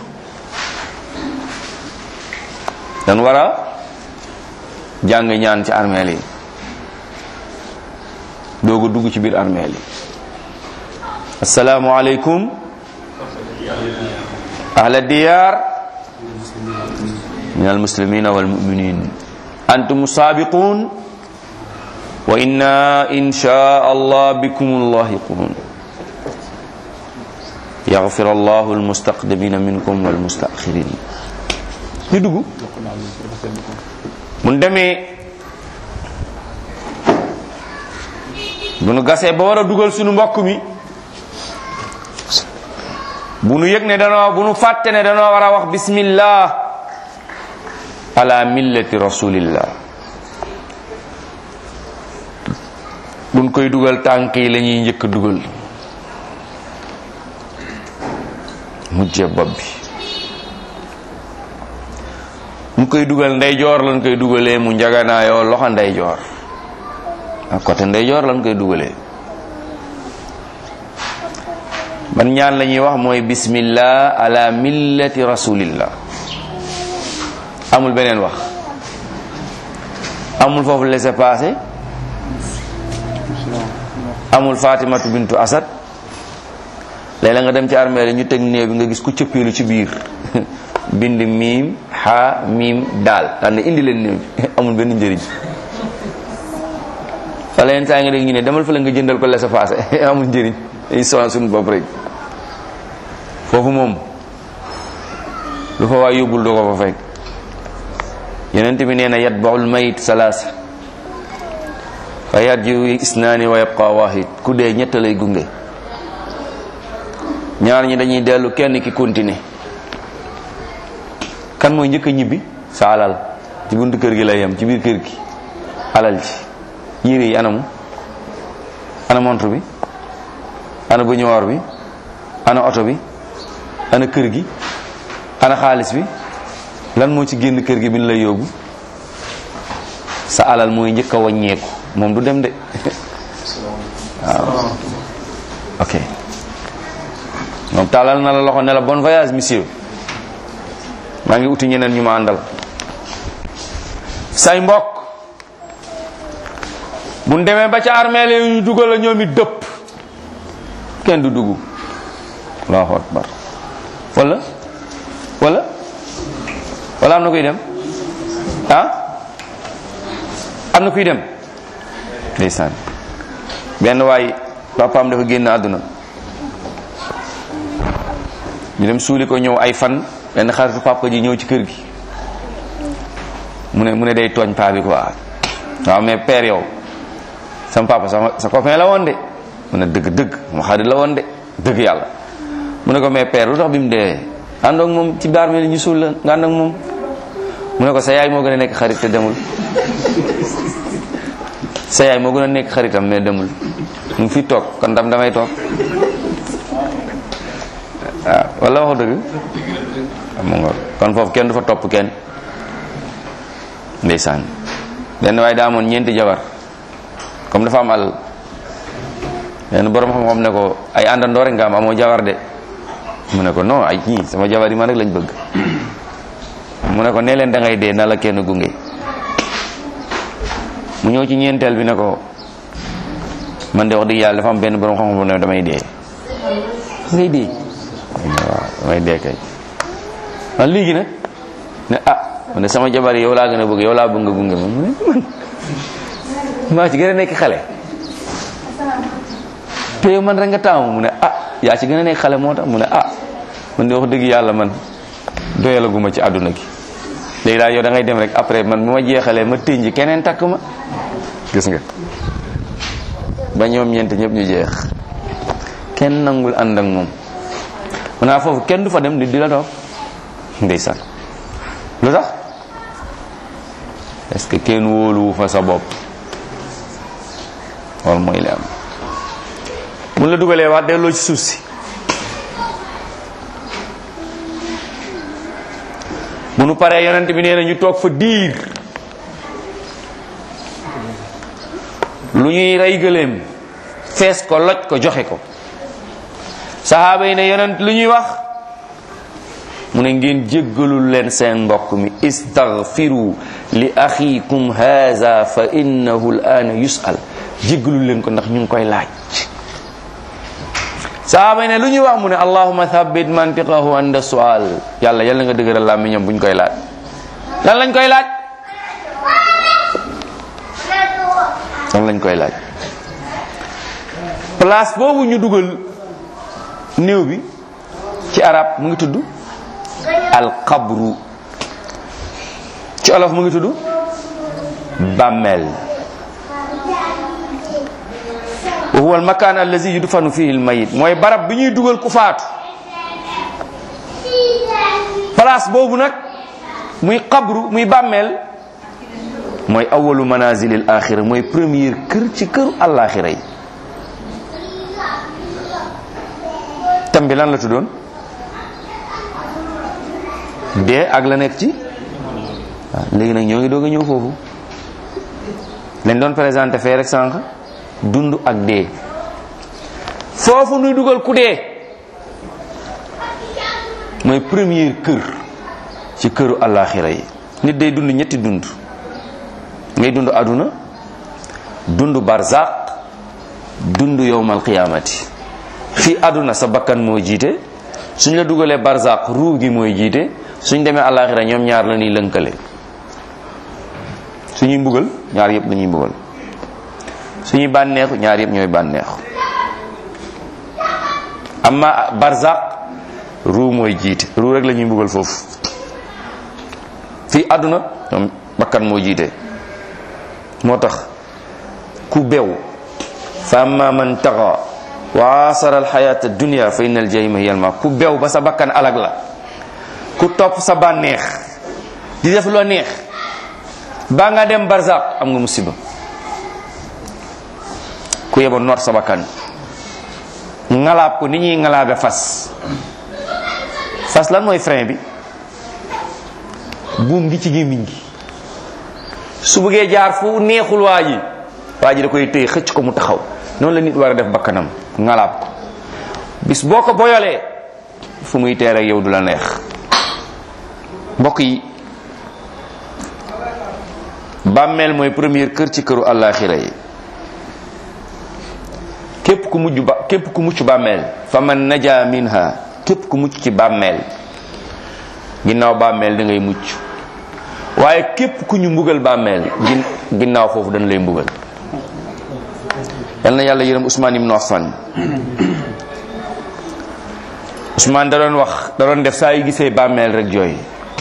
dan war a jàng ñaan ci armeel yi doogu dugg ci biir armeel yi assalaamu aleykum ahla diyaar min almuslimina walmuminin antum saabiqun wa inna insha allah bikum lahiqun yaghfir allahu almustaqdimina minkum walmustaakhirin ñu dugg mun demee bu nu gasee ba war a dugal suñu mbokk mi bu nu yëg ne danoo bu nu fàtte ne danoo war a wax bismillah ala millati rasulillah buñ koy dugal tànk yi la ñuy njëkk a dugal mujje bopp bi mu koy dugal ndeyjoor lañ koy dugalee mu njaganaayoo loxo ndeyjoor ak côté ndeyjoor lañ koy dugalee ban ñaan la ñuy wax mooy bismillah ala millati rasulillah amul beneen wax amul foofu laisser passer amul fatimatu bintu asad léeg-la nga dem ci armée ñu teg néew bi nga gis ku cëppeelu ci biir bind miim ha miim daal daan ne indi leen néew bi amul benn njëriñ wala yenn saa nga dégg ñu ne demal fa la nga jëndal ko laisser passer amul njëriñ ay soin suñu bopp rek foofu moom lu fa waay yóbbul doo ko fa fekk yonent bi nee na yatbaul mayit salaasa fa yarji isnaani wa yabqa wahid ku dee ñett lay gunge ñaar ñi dañuy dellu kenn ki continuer kan mooy njëkk a ñibbi sa alal ci buntu kër gi lay yem ci biir kër gi alal ji yére yi anamu ana montre bi ana bañuwaar bi ana oto bi ana kër gi ana xaalis bi lan moo ci génn kër gi bi ñu lay yóbbu sa alal mooy njëkk a wàññeeku moom du dem de waaw ok moom tàllal na la loxo ne la bon voyage monsieur maa ngi uti ñeneen ñu ma àndal say mbokk buñ demee ba ca armeel yi ñu dugal la ñoom it dëpp kenn du dugg allahu akbar wala wala wala am na kuy dem ah am na kuy dem ndeysaan benn waay papaam dafa génn àdduna ñu dem suuli ko ñëw ay fan benn xaritu papa ji ñëw ci kër gi mu ne mu ne day tooñ paa bi quoi waaw mais père yow sama papa sama sa copain la woon de mu ne dëgg dëgg mu xarit la woon de dëgg yàlla mu ne ko mais père lu tax bi mu dee ànd ak moom ci baar mi ñu suul la nga ànd ak moom mu ne ko sa yaay moo gën a nekk xarit te demul sa yaay moo gën a nekk xaritam mais demul mu ngi fi toog kon dam damay toog waaw wala waxu dëgg mu nga kon foofu kenn du fa topp kenn ndeysaan benn waaye daa amoon ñeenti jabar comme dafa am alal benn borom xam-xam ne ko ay àndandoo rek nga am amoo jabar de mu ne ko non ay ñii sama jabar yi man rek lañ bëgg mu ne ko nee leen da ngay dee na la kenn gunge mu ñëw ci ñeenteel bi ne ko man de wax dëgg yàlla dafa am benn borom xam-xam ne damay dee ngay dee waaw damay dee kay man léegi nag ne ah man de sama jabar yi yow laa gën a bëgg yow laa bëgg nga gunge ma mu ne man maa ci gën a nekk xale te yow man rek nga taamu mu ne ah yaa ci gën a nekk xale moo tax mu ne ah man de wax dëgg yàlla man doyalaguma ci àdduna gi léegi daal yow da ngay dem rek après man bu ma jeexalee ma tënji keneen takk ma gis nga ba ñoom ñeent ñëpp ñu jeex kenn nangul ànd ak moom mun naa foofu kenn du fa dem nit di la toog ndeysaan lu tax est-ce que kenn wóoluwu fa sa bopp loolu mooy li am mun la dugalee waat delloo ci suuf si bu nu paree yonent bi nee na ñu toog fa diir lu ñuy rey gëléem fees ko loj ko joxe ko saxaaba yi ne yonent lu ñuy wax mu ne ngeen jéggalul leen seen mbokk mi istaghfiru li axiikum haza fa innahu al-aana yus'al jéggalul leen ko ndax ñu ngi koy laaj saxaaba yi ne lu ñuy wax mu ne allahuma thabbit mantiqahu anda sual yàlla yàlla nga dëgëral làmmiñam buñ koy laaj lan lañ koy laaj lan lañ koy laaj place boobu ñu dugal néew bi ci arab mu ngi tudd alqabru ci olof mu ngi tudd bàmmeel wa huwa almakan allazi yudfanu fihi almayit mooy barab bi ñuy dugal ku faatu place boobu nag muy qabru muy bàmmeel mooy awalu manazilil axira mooy première kër ci këru àllaaxira yi tam bi lan la tuddoon dee ak la nekk ci waaw léegi nag ñoo ngi doog a ñëw foofu lañ doon présenté fee rek sànq dund ak dee foofu nuy dugal ku dee mooy première kër ci këru àllaaxira yi nit day dund ñetti dund ngay dund aduna dund barzaq dund yowmal qiyaamati fii aduna sa bakkan moo jiite suñ la dugalee barzaq ruu gi mooy jiite suñ demee àllaaxira ñoom ñaar la ñuy lënkale suñuy mbugal ñaar yëpp lañuy mbugal suñuy bànneexu ñaar yëpp ñooy bànneexu amma barzaq ruu mooy jiite ruu rek la ñuy mbugal foofu fii àdduna ñoom bakkan moo jiite moo tax ku bew fa amma man taxa wa asara alxayata dunia fa inna aljahima hiya alma ku bew ba sa bakkan alag la ku topp sa bànneex di def loo neex ba nga dem barzaq am nga musiba ku yeba noot sa bakkan ngalaab ko ni ñuy ngalaabe fas fas lan mooy frein bi buum gi ci gémmiñ gi su bëggee jaar fu neexul waa ji waa ji da koy téye xëcc ko mu taxaw noonu la nit war a def bakkanam ngalaab ko bis boo ko boyolee fu muy teer ak yow du la neex mbokk yi bàmmeel mooy première kër ci këru àllaaxira yi képp ku mujj ba képp ku mucc bàmmeel fa man naja minha képp ku mucc ci bàmmeel ginnaaw bàmmeel da ngay mucc waaye képp ku ñu mbugal bàmmeel gin ginnaaw foofu dañ lay mbugal yal na yàlla yërëm Ousmane ibn Affan Ousmane da doon wax da doon def saa yu gisee bàmmeel rek jooy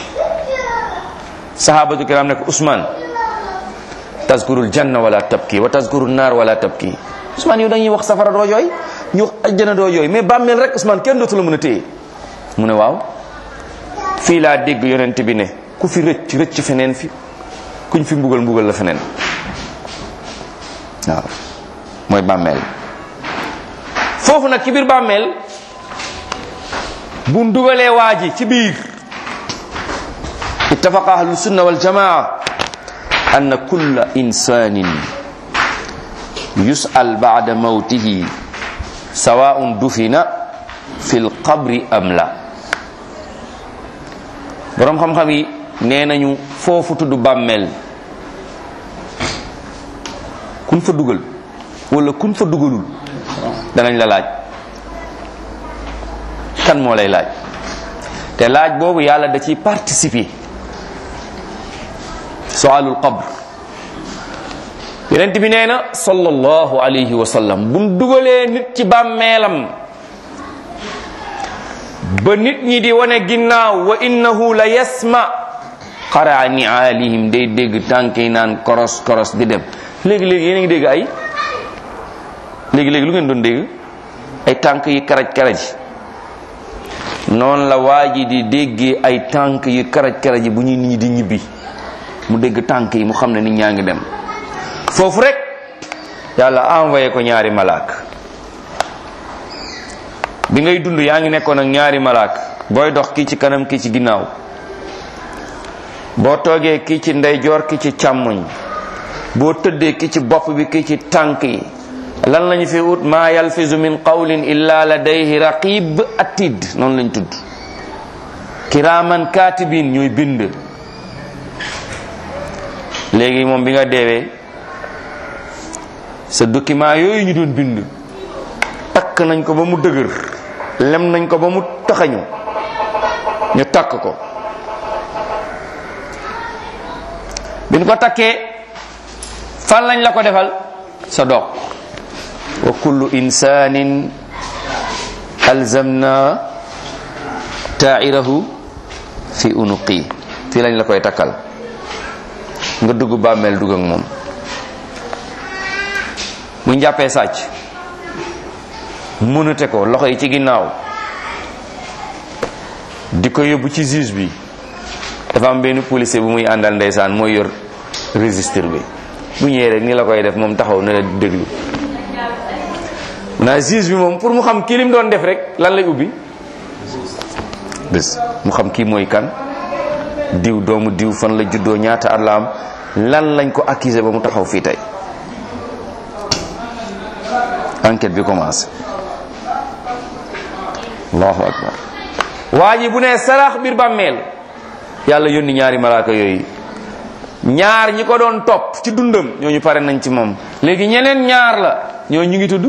sahabatu kiram ne ko Ousmane tazkurul janna wala tabki wa tazkurul naar wala tabki Ousmane yow dañuy wax safara doo jooy ñu wax ajjana doo jooy mais bàmmeel rek Ousmane kenn dootu la mën a téye mu ne waaw fii laa dégg yonent bi ne ku fi rëcc rëcc feneen fi kuñ fi mbugal mbugal la feneen waaw mooy bàmmeel foofu nag ci biir bàmmeel bu dugalee waa ji ci biir ittafaqa ahlu sunna wal jamaa anna kulla insanin yus'al ba'da mawtihi sawa'un dufina fil qabri am la boroom xam-xam yi nee nañu foofu tudd bàmmeel kun fa dugal wala kun fa dugalul danañ la laaj kan moo lay laaj te laaj boobu yàlla da ciy participer soalul qabr yonent bi nee na sallallahu alayhi wa sallam buñ dugalee nit ci bàmmeelam ba nit ñi di wane ginnaaw wa innahu la yasma xaraa niaalihim day dégg tànk yi naan koros koros di dem léegi-léegi yéen a ngi dégg ay léegi-léegi lu ngeen doon dégg ay tànk yi karaj karaj noonu la waa ji di déggee ay tànk yi karaj karaj bu ñuy nit ñi di ñibbi mu dégg tànk yi mu xam ne nit ñaa ngi dem foofu rek yàlla envoyé ko ñaari malaak bi ngay dund yaa ngi nekkoon ak ñaari malaak booy dox kii ci kanam kii ci ginnaaw boo toogee kii ci ndeyjoor kii ci càmmoñ boo tëddee kii ci bopp bi kii ci tànk yi lan lañu fi ut maa yalfizu min qawlin illa ladayhi raqib atid noonu lañ tudd kiraaman katibin ñuy bind léegi moom bi nga deewee sa document yooyu ñu doon bind takk nañ ko ba mu dëgër lem nañ ko ba mu taxañu ñu takk ko bi ñu ko takkee fan lañ la ko defal sa doq wa kullu insanin alzamna taa'irahu fi unuqi fii lañ la koy takkal nga dugg bàmmeel dugg ak moom bu ñu jàppee sàcc mënate ko loxo yi ci ginnaaw di ko yóbbu ci juge bi dafa am benn policier bu muy àndal ndeysaan mooy yor registre bi bu ñëwee rek ni la koy def moom taxaw na la déglu naa juge bi moom pour mu xam kii lim doon def rek lan lay ubbi bés mu xam kii mooy kan diw doomu diw fan la juddoo ñaata at la am lan lañ ko accusé ba mu taxaw fii tey enquête bi commencé allahu akbar waa ji bu nee sarax biir bàmmeel yàlla yónni ñaari malaaka yooyu ñaar ñi ko doon topp ci dundam ñooñu pare nañ ci moom léegi ñeneen ñaar la ñoo ñu ngi tudd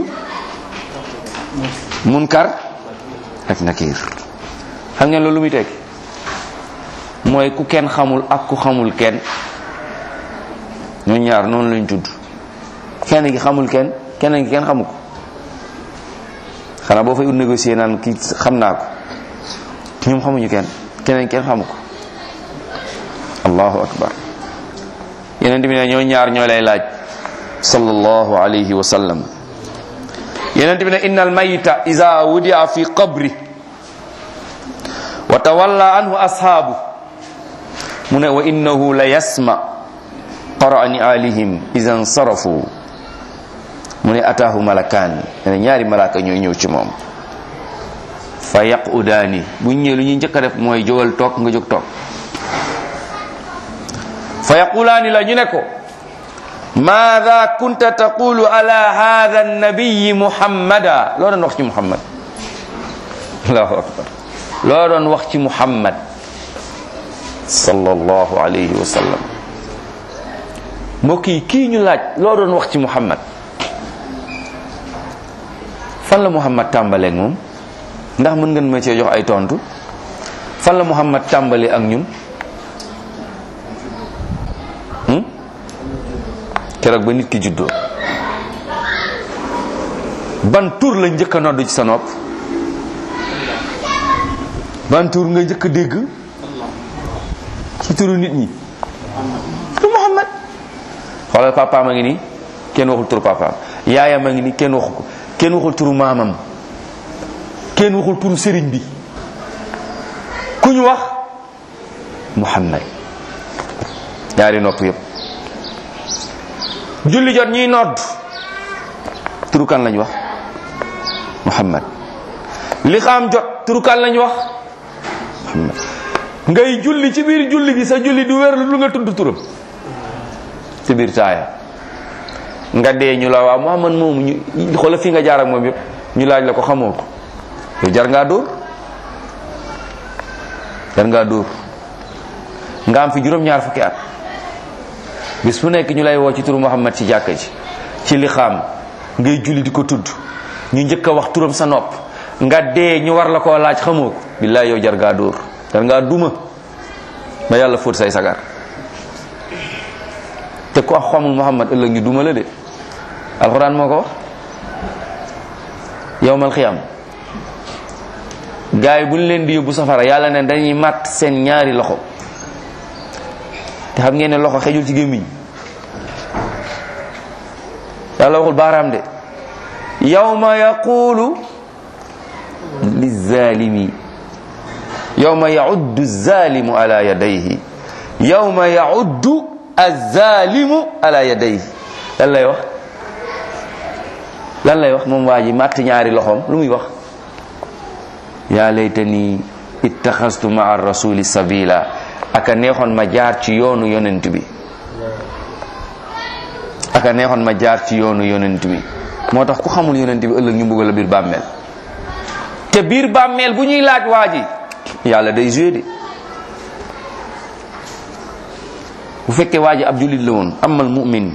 munkar ak nakir xam ngeen loolu lu muy tekki mooy ku kenn xamul ak ku xamul kenn ñoo ñaar noonu lañ tudd kenn gi xamul kenn kenn gi kenn xamu ko xanaa boo fay ut négocier naan kii xam naa ko ñoom xamuñu kenn keneen kenn xamu ko allahu akbar yeneen bi ne ñoo ñaar ñoo lay laaj sallallahu alayhi wa sallam yeneen bi ne inna al mayita iza wudia fi qabri wa tawalla anhu ashaabu mu ne wa innahu la yasma qara'ani alihim iza nsarafu mu ne ataahu malakaan ne ñaari malaaka ñooy ñëw ci moom fa yaqudaani bu ñëwee lu ñuy njëkk a def mooy jógal toog nga jóg toog fa yaqulaani la ñu ne ko maada kunta taqulu ala hada nabiyi muhammada loo doon wax ci muhammad allahu akbar loo doon wax ci muhammad sallallahu alayhi wa sallam mbokk yi kii ñu laaj loo doon wax ci muhammad fan la muhammad tàmbaleeg moom ndax mën ngeen ma cee jox ay tontu fan la muhammad tàmbali ak ñun keroog ba nit ki juddoo ban tur la njëkk a nodd ci sa nopp ban tur nga njëkk a dégg ci turu nit ñi tu muhammad xoolal papaam a ngi nii kenn waxul turu papaam yaayam a ngi nii kenn waxu ko kenn waxul turu maamam kenn waxul turu sëriñ bi ku ñu wax muhammad ñaari nopp yépp julli jot ñuy nodd turu kan lañ wax muhammad li xam jot turu kan lañ wax muhammad ngay julli ci biir julli gi sa julli du wér lu nga tudd turam ci biir taaya nga dee ñu la waaw muhammad moomu ñu xoola fi nga jaar ak moom yëpp ñu laaj la ko xamoo ko yow jar ngaa dóor jar ngaa dóor nga am fi juróom-ñaar fukki at bis fu nekk ñu lay woo ci turu muhammad ci jàkka ji ci li xam ngay julli di ko tudd ñu njëkk a wax turam sa nopp nga dee ñu war la koo laaj xamoo ko billaay yow jar ngaa dóor jar ngaa duma ba yàlla fóot say sagar te ku xamul muhammad ëllëg ñu duma la de alxuraan moo ko wax yowmal xiyam gaay bu ñu leen di yóbbu safara yàlla ne dañuy màtt seen ñaari loxo te xam ngeen ne loxo xejul ci gémmiñ yàlla waxul baaraam de yawma yaqulu lizalimi yawma yauddu zalimu ala yadayhi yawma yauddu azalimu ala yadayhi lan lay wax lan lay wax moom waa ji màtt ñaari loxoom lu muy wax yaa laytani ittaxastu maa rasuli sabila aka neexoon ma jaar ci yoonu yonent bi aka neexoon ma jaar ci yoonu yonent bi moo tax ku xamul yonent bi ëllëg ñu mbugal la biir bàmmeel te biir bàmmeel bu ñuy laaj waa ji yàlla day joué de bu fekkee waa ji ab jullit la woon amal mu'min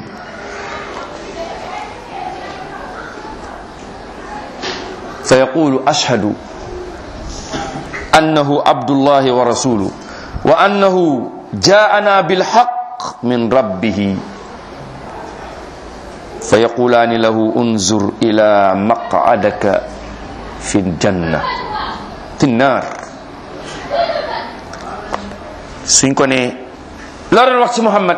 fa yaqulu ashhadu annahu abdullahi wa rasuluhu wa annahu jaa'ana bilhaq min rabbih fa yaqulaani lahu unzur ila maq'adaka fi ljanna fi nnaar suñ ko ne loo doon wax ci Muhammad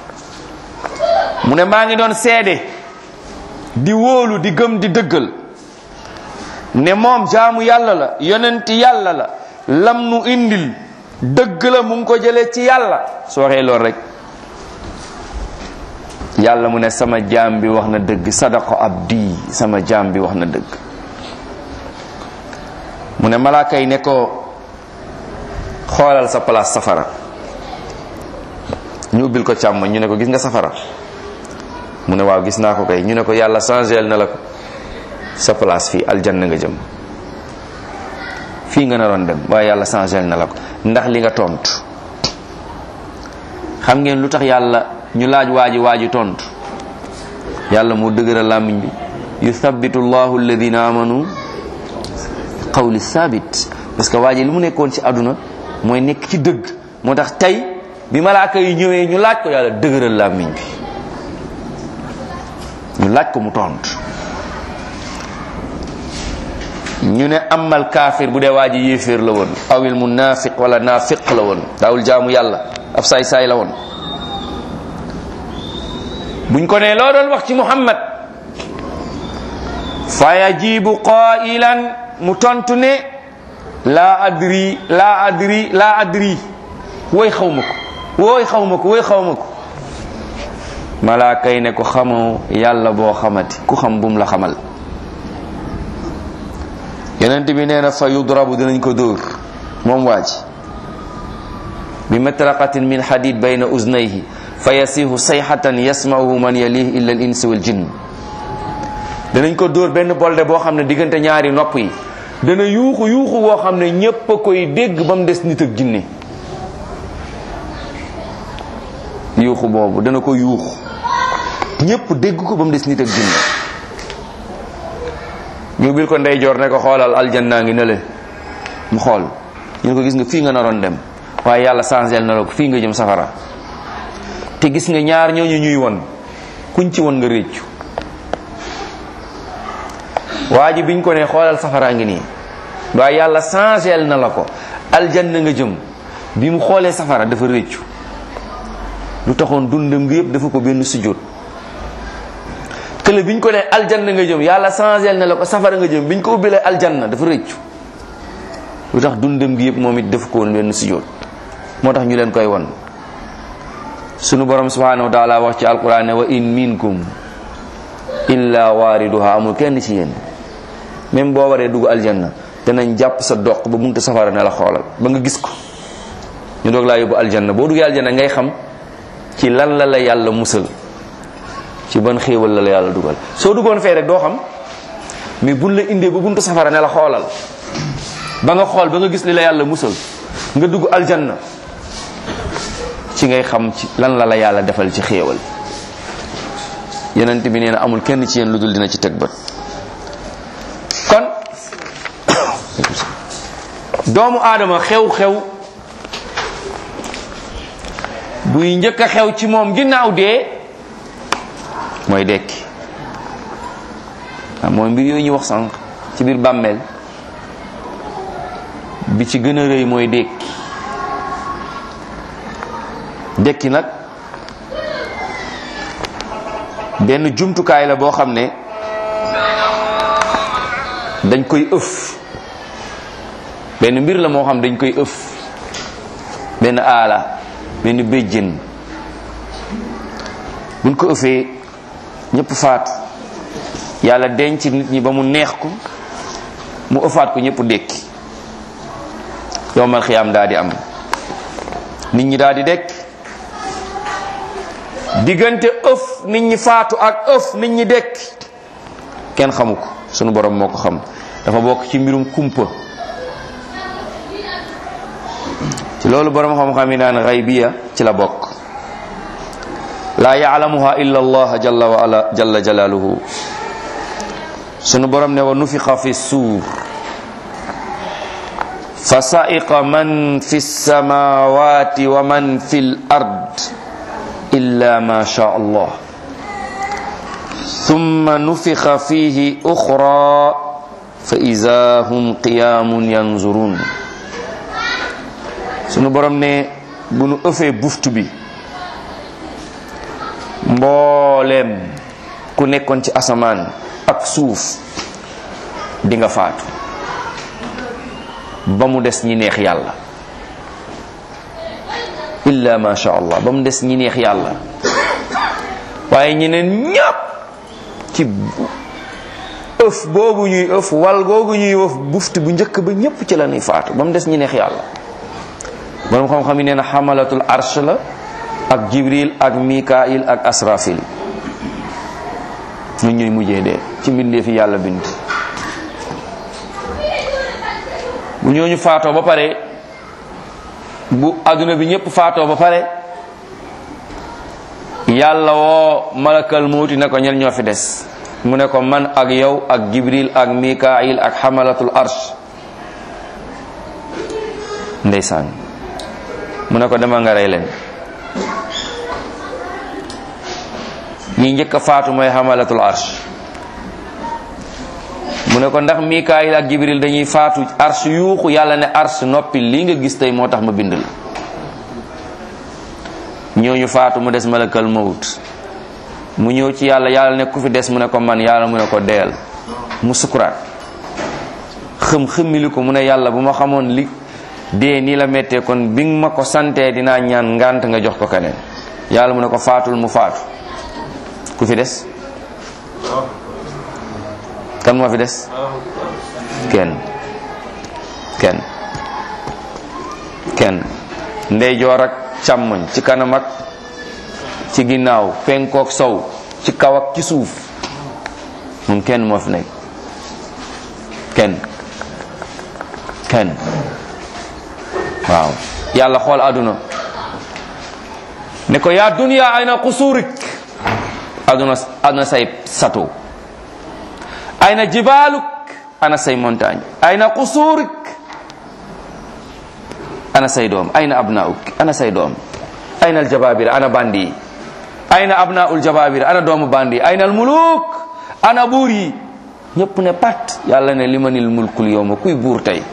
mu ne maa ngi doon seede di wóolu di gëm di dëggal ne moom jaamu yàlla la yonenti yàlla la lam nu indil dëgg la mu ngi ko jëlee ci yàlla su waxee lool rek yàlla mu ne sama jaam bi wax na dëgg sadaqo abdi sama jaam bi wax na dëgg mu ne malaaka yi ne ko xoolal sa place safara ñu ubbil ko càmm ñu ne ko gis nga safara mu ne waaw gis naa ko kay ñu ne ko yàlla changel na la ko sa place fii aljanna nga jëm fii nga naroon dem waaye yàlla changel na la ko ndax li nga tontu xam ngeen lu tax yàlla ñu laaj waaji waaji tontu yàlla moo dëgëral làmmiñ bi yuthabitu llahu alladina amanu qawli sabit parce que waaji li mu nekkoon ci àdduna mooy nekk ci dëgg moo tax tey bi malaaka yi ñëwee ñu laaj ko yàlla dëgëral làmmiñ bi ñu laaj ko mu tontu ñu ne amal kaafir bu dee waa ji yéeféer la woon awil munafiq wala naafiq la woon daawul jaamu yàlla ab saay saay la woon buñ ko ne loo doon wax ci muhammad fa yajibu qailan mu tontu ne laa adri laa adri laa adri woy xaw ma ko wooy xaw ma ko woy xaw ma ko malaaka yi ne ko xamoo yàlla boo xamati ku xam bum la xamal yonent bi nee na fa yudrabu dinañ ko dóor moom waa ji bi matraqatin min hadid bayna uznayhi fa yasihu sayhatan yasma'uhu man yalihi illa al insi wal jinn danañ ko dóor benn bolde boo xam ne diggante ñaari nopp yi dana yuuxu yuuxu boo xam ne ñépp a koy dégg ba mu des nit ak jinne yuuxu boobu dana ko yuuxu ñépp dégg ko ba mu des nit ak jinne ñu bil ko ndeyjoor ne ko xoolal aljanna ngi ne le mu xool ñu ne ko gis nga fii nga naroon dem waaye yàlla changel na la ko fii nga jëm safara te gis nga ñaar ñooñu ñuy won kuñ ci won nga réccu waa ji biñ ko ne xoolal safara ngi nii waaye yàlla changel na la ko aljanna nga jëm bi mu xoolee safara dafa réccu lu taxoon dundam gi yëpp dafa ko benn sujjóot kële biñ ko ne aljanna nga jëm yàlla changel na la ko safara nga jëm biñ ko ubbilee aljanna dafa rëccu lu tax dundam gi yëpp moom it def ko woon benn sujjóot moo tax ñu leen koy won sunu borom subhanahu wa taala wax ci alquran ne wa in minkum illa waariduha amul kenn ci yéen même boo waree dugg aljanna danañ jàpp sa doq ba bunte safara ne la xoolal ba nga gis ko ñu doog laa yóbbu aljanna boo duggee aljanna ngay xam ci lan la la yàlla musal ci ban xéewal la la yàlla dugal soo duggoon fee rek doo xam mais buñ la indee ba buntu safara ne la xoolal ba nga xool ba nga gis li la yàlla musal nga dugg aljanna ci ngay xam ci lan la la yàlla defal ci xéewal yenent bi nee na amul kenn ci yéen lu dul dina ci teg bët kon doomu aadama xew-xew buy njëkk a xew ci moom ginnaaw dee mooy dekki mooy mbir yooyu ñu wax sànq ci biir bàmmeel bi ci gën a rëy mooy dekki dekki nag benn jumtukaay la boo xam ne dañ koy ëf benn mbir la moo xam dañ koy ëf benn aala benn béjjën buñ ko ëfee ñëpp faatu yàlla denc nit ñi ba mu neex ko mu ëffaat ko ñëpp dékki yowmal xiyaam daa di am nit ñi daa di dekk diggante ëf nit ñi faatu ak ëf nit ñi dekk kenn xamu ko sunu borom moo ko xam dafa bokk ci mbirum kumpa ci loolu borom xam-xam yi naan xaybiya ci la bokk laa yaalamuha illa allah jalla wa ala jalla jalaaluhu sunu borom ne wa nufixa fi suur fa sa'iqa man fi samawati wa man fi l ard illa ma sha allah thumma nufixa fihi uxra fa ida hum qiyamun yanzurun sunu borom ne bu nu ëfee buftu bi mbooleem ku nekkoon ci asamaan ak suuf di nga faatu ba mu des ñi neex yàlla illa ma sha allah ba mu des ñi neex yàlla waaye ñeneen ñépp ci ëf boobu ñuy ëf wal googu ñuy ëf buftu bu njëkk ba ñépp ci la ñuy faatu ba mu des ñi neex yàlla borom xam-xam yi nee na xamalatul arsh la ak jibril ak mikail ak asrafil ñun ñooy mujjee dee ci mbindee fi yàlla bind bu ñooñu faatoo ba pare bu adduna bi ñëpp faatoo ba pare yàlla woo malakal mawti ne ko ñen ñoo fi des mu ne ko man ak yow ak jibril ak mikail ak xamalatul arsh ndeysaan mu ne ko demal nga rey leen ñi njëkk a faatu mooy xamalatul arsh mu ne ko ndax mikaayil ak jibril dañuy faatu arsh yuuxu yàlla ne arsh noppi lii nga gis tey moo tax ma bind la ñooñu faatu mu des malakal mawut mu ñëw ci yàlla yàlla ne ku fi des mu ne ko man yàlla mu ne ko deyal mu sukuraat xëm xëmmili ko mu ne yàlla bu ma xamoon li dee nii la méttee kon bi nga ma ko santee dinaa ñaan ngant nga jox ko keneen yàlla mu ne ko faatul mu faatu ku fi des kan moo fi des kenn kenn kenn ndeyjoor ak càmmoñ ci kanam ak ci ginnaaw penkook sow ci kaw ak ci suuf moom kenn moo fi nekk kenn kenn waaw yàlla xool àdduna ne ko yaa dunya ayna qusurik àdduna àdduna say sato ayna jibaluk ana say montagne ayna qusurik ana say doom ayna abnauk ana say doom ayna aljababir ana bandi ayna abnaul jababir ana doomu bandi ayna almuluk ana buur yi ñëpp ne pat yàlla ne limanil mulkul yowma kuy buur tey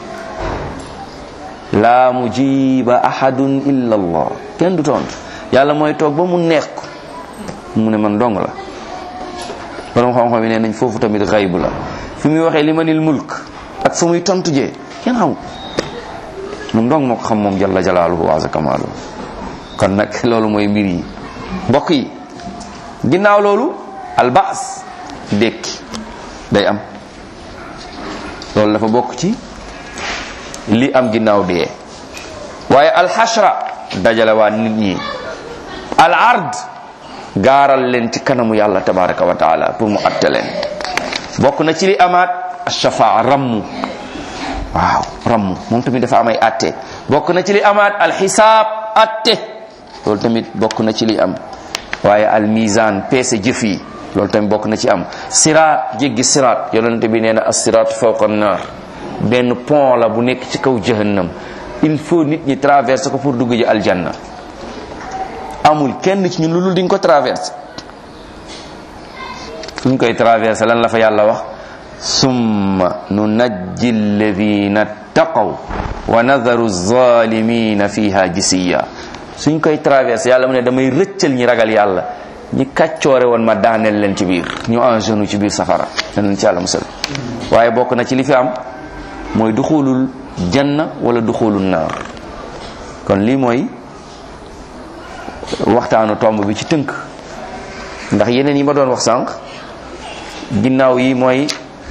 la mujiba ahadun illa allah kenn du tontu yàlla mooy toog ba mu neex ko mu ne man dong la borom xam-xam yi nee nañ foofu tamit xayb la fi muy waxee limanil mulk ak fu muy tontu jee kenn xamul moom dong moo ko xam moom jalla jalaaluhu wa kamaalu kon nag loolu mooy mbir yi mbokk yi ginnaaw loolu albaas dékki day am loolu dafa bokk ci li am ginnaaw dee waaye alxashra dajale waa nit ñi al ard gaaral leen ci kanamu yàlla tabaraka wa taala pour mu atte leen bokk na ci li amaat ashafaa rammu waaw rammu moom tamit dafa am ay atte bokk na ci li amaat alxisaab atte loolu tamit bokk na ci li am waaye al mizan peese jëf yi loolu tamit bokk na ci am siraat jéggi siraat yonente bi nee na as siraat fawqa naar benn pont la bu nekk ci kaw jahannam il faut nit ñi traverser ko pour dugg ji aljanna amul kenn ci ñun lu dul di nga ko traverser fu ñu koy traverser lan la fa yàlla wax summa nunajji alladina taqaw wa nadaru zalimina fiha jisiya suñ koy traverser yàlla mu ne damay rëccal ñi ragal yàlla ñi kàccoore woon ma daaneel leen ci biir ñu en genou ci biir safara danañ ci yàlla musal waaye bokk na ci li fi am mooy duxulul janna wala duxulul naar kon lii mooy waxtaanu tomb bi ci tënk ndax yeneen yi ma doon wax sànq ginnaaw yi mooy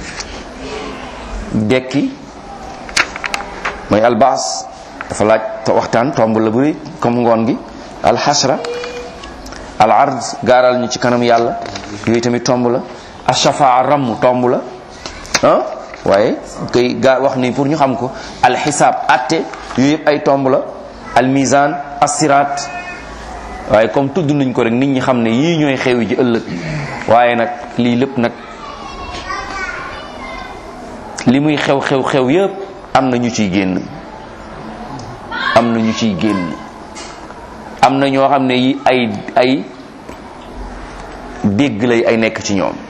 dekki mooy albaas dafa laaj te waxtaan tomb la bëri comme ngoon gi alxasra al ard gaaral ñu ci kanam yàlla yooyu tamit tomb la ashafaa ramm tomb la ah waaye koy gaa wax ni pour ñu xam ko alxisaab atte yooyu yëpp ay tomb la almizan assiraat waaye comme tudd nañ ko rek nit ñi xam ne yii ñooy xewi ji ëllëg waaye nag lii lépp nag li muy xew xew xew yëpp am na ñu ciy génn am na ñu ciy génn am na ñoo xam ne yi ay ay dégg lay ay nekk ci ñoom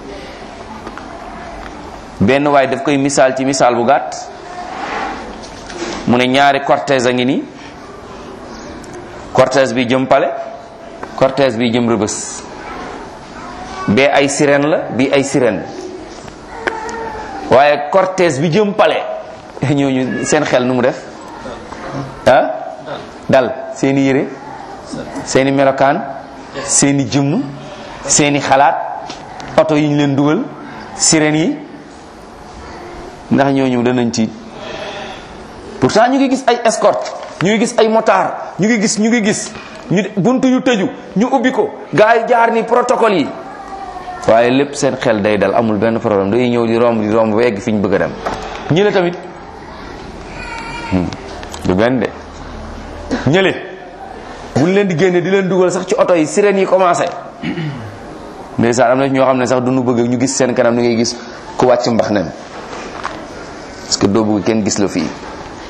benn waaye daf koy misaal ci misaal bu gàtt mu ne ñaari cortège a ngi nii cortège bi jëm pale cortège bi jëm rëbës bee ay sirène la bi ay sirène waaye cortège bi jëm pale ñooñu seen xel nu mu def ah dal seeni yére seeni melokaan seeni jëmm seeni xalaat oto yi ñu leen dugal sirène yi ndax ñooñu danañ tiit pourtant ñu ngi gis ay escorte ñu ngi gis ay motard ñu ngi gis ñu ngi gis ñu buntu yu tëju ñu ubbi ko gars yi jaar ni protocole yi waaye lépp seen xel day dal amul benn problème day ñëw di romb di romb ba egg fi ñu bëgg a dem ñi tamit du benn de ñële buñ leen di génne di leen dugal sax ci oto yi sirènes yi commencé ndeysaan am na ñoo xam ne sax duñu bëgg ñu gis seen kanam ni ngay gis ku wàcc mbax nen parce que doo bëgg kenn gis la fii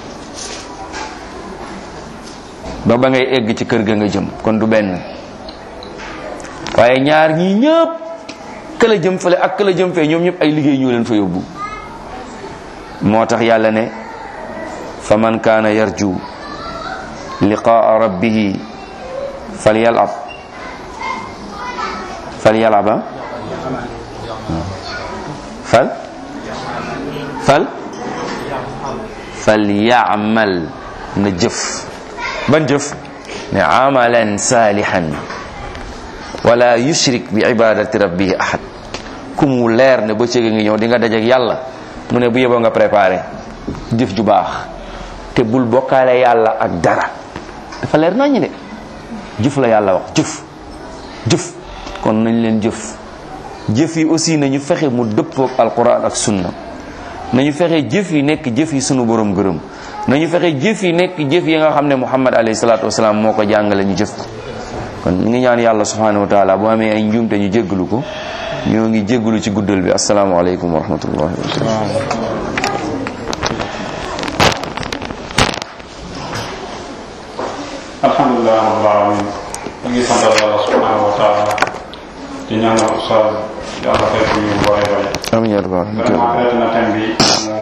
ba ba ngay egg ci kër ga nga jëm kon du benn waaye ñaar ñii ñëpp këla jëm fële ak këla jëm fee ñoom ñëpp ay liggéey ñoo leen fa yóbbu moo tax yàlla ne fa man kaana yarju liqaa rabbihi falyalab falyalaba fal fal falyamal na jëf ban jëf ne amalan salihan wala yushrik bi ibadati rabbihi ahad ku mu leer ne ba cëge ngi ñëw di nga dajeek yàlla mu ne bu yeboo nga préparé jëf ju baax te bul bokkaale yàlla ak dara dafa leer nañu de jëf la yàlla wax jëf jëf kon nañ leen jëf jëf yi aussi nañu fexe mu dëppook alquran ak sunna nañu fexe jëf yi nekk jëf yi sunu borom gërëm nañu fexe jëf yi nekk jëf yi nga xam ne muhammad alayhi salaatu wasalaam moo ko jàngale ñu jëf ko kon ñu ngi ñaan yàlla subhanahu wa taala bu amee ay njuumte ñu jéggalu ko ñoo ngi jéggalu ci guddal bi asalaamaaleykum wa rahmatullahi wa barakatuh alhamdulilah rabbil alamin ñu ngi santal yàlla subhanahu wa taala di ñaanal ustaz yàlla fekk ñu bare bare amiin yaa rabbal vraiment traité na thème bi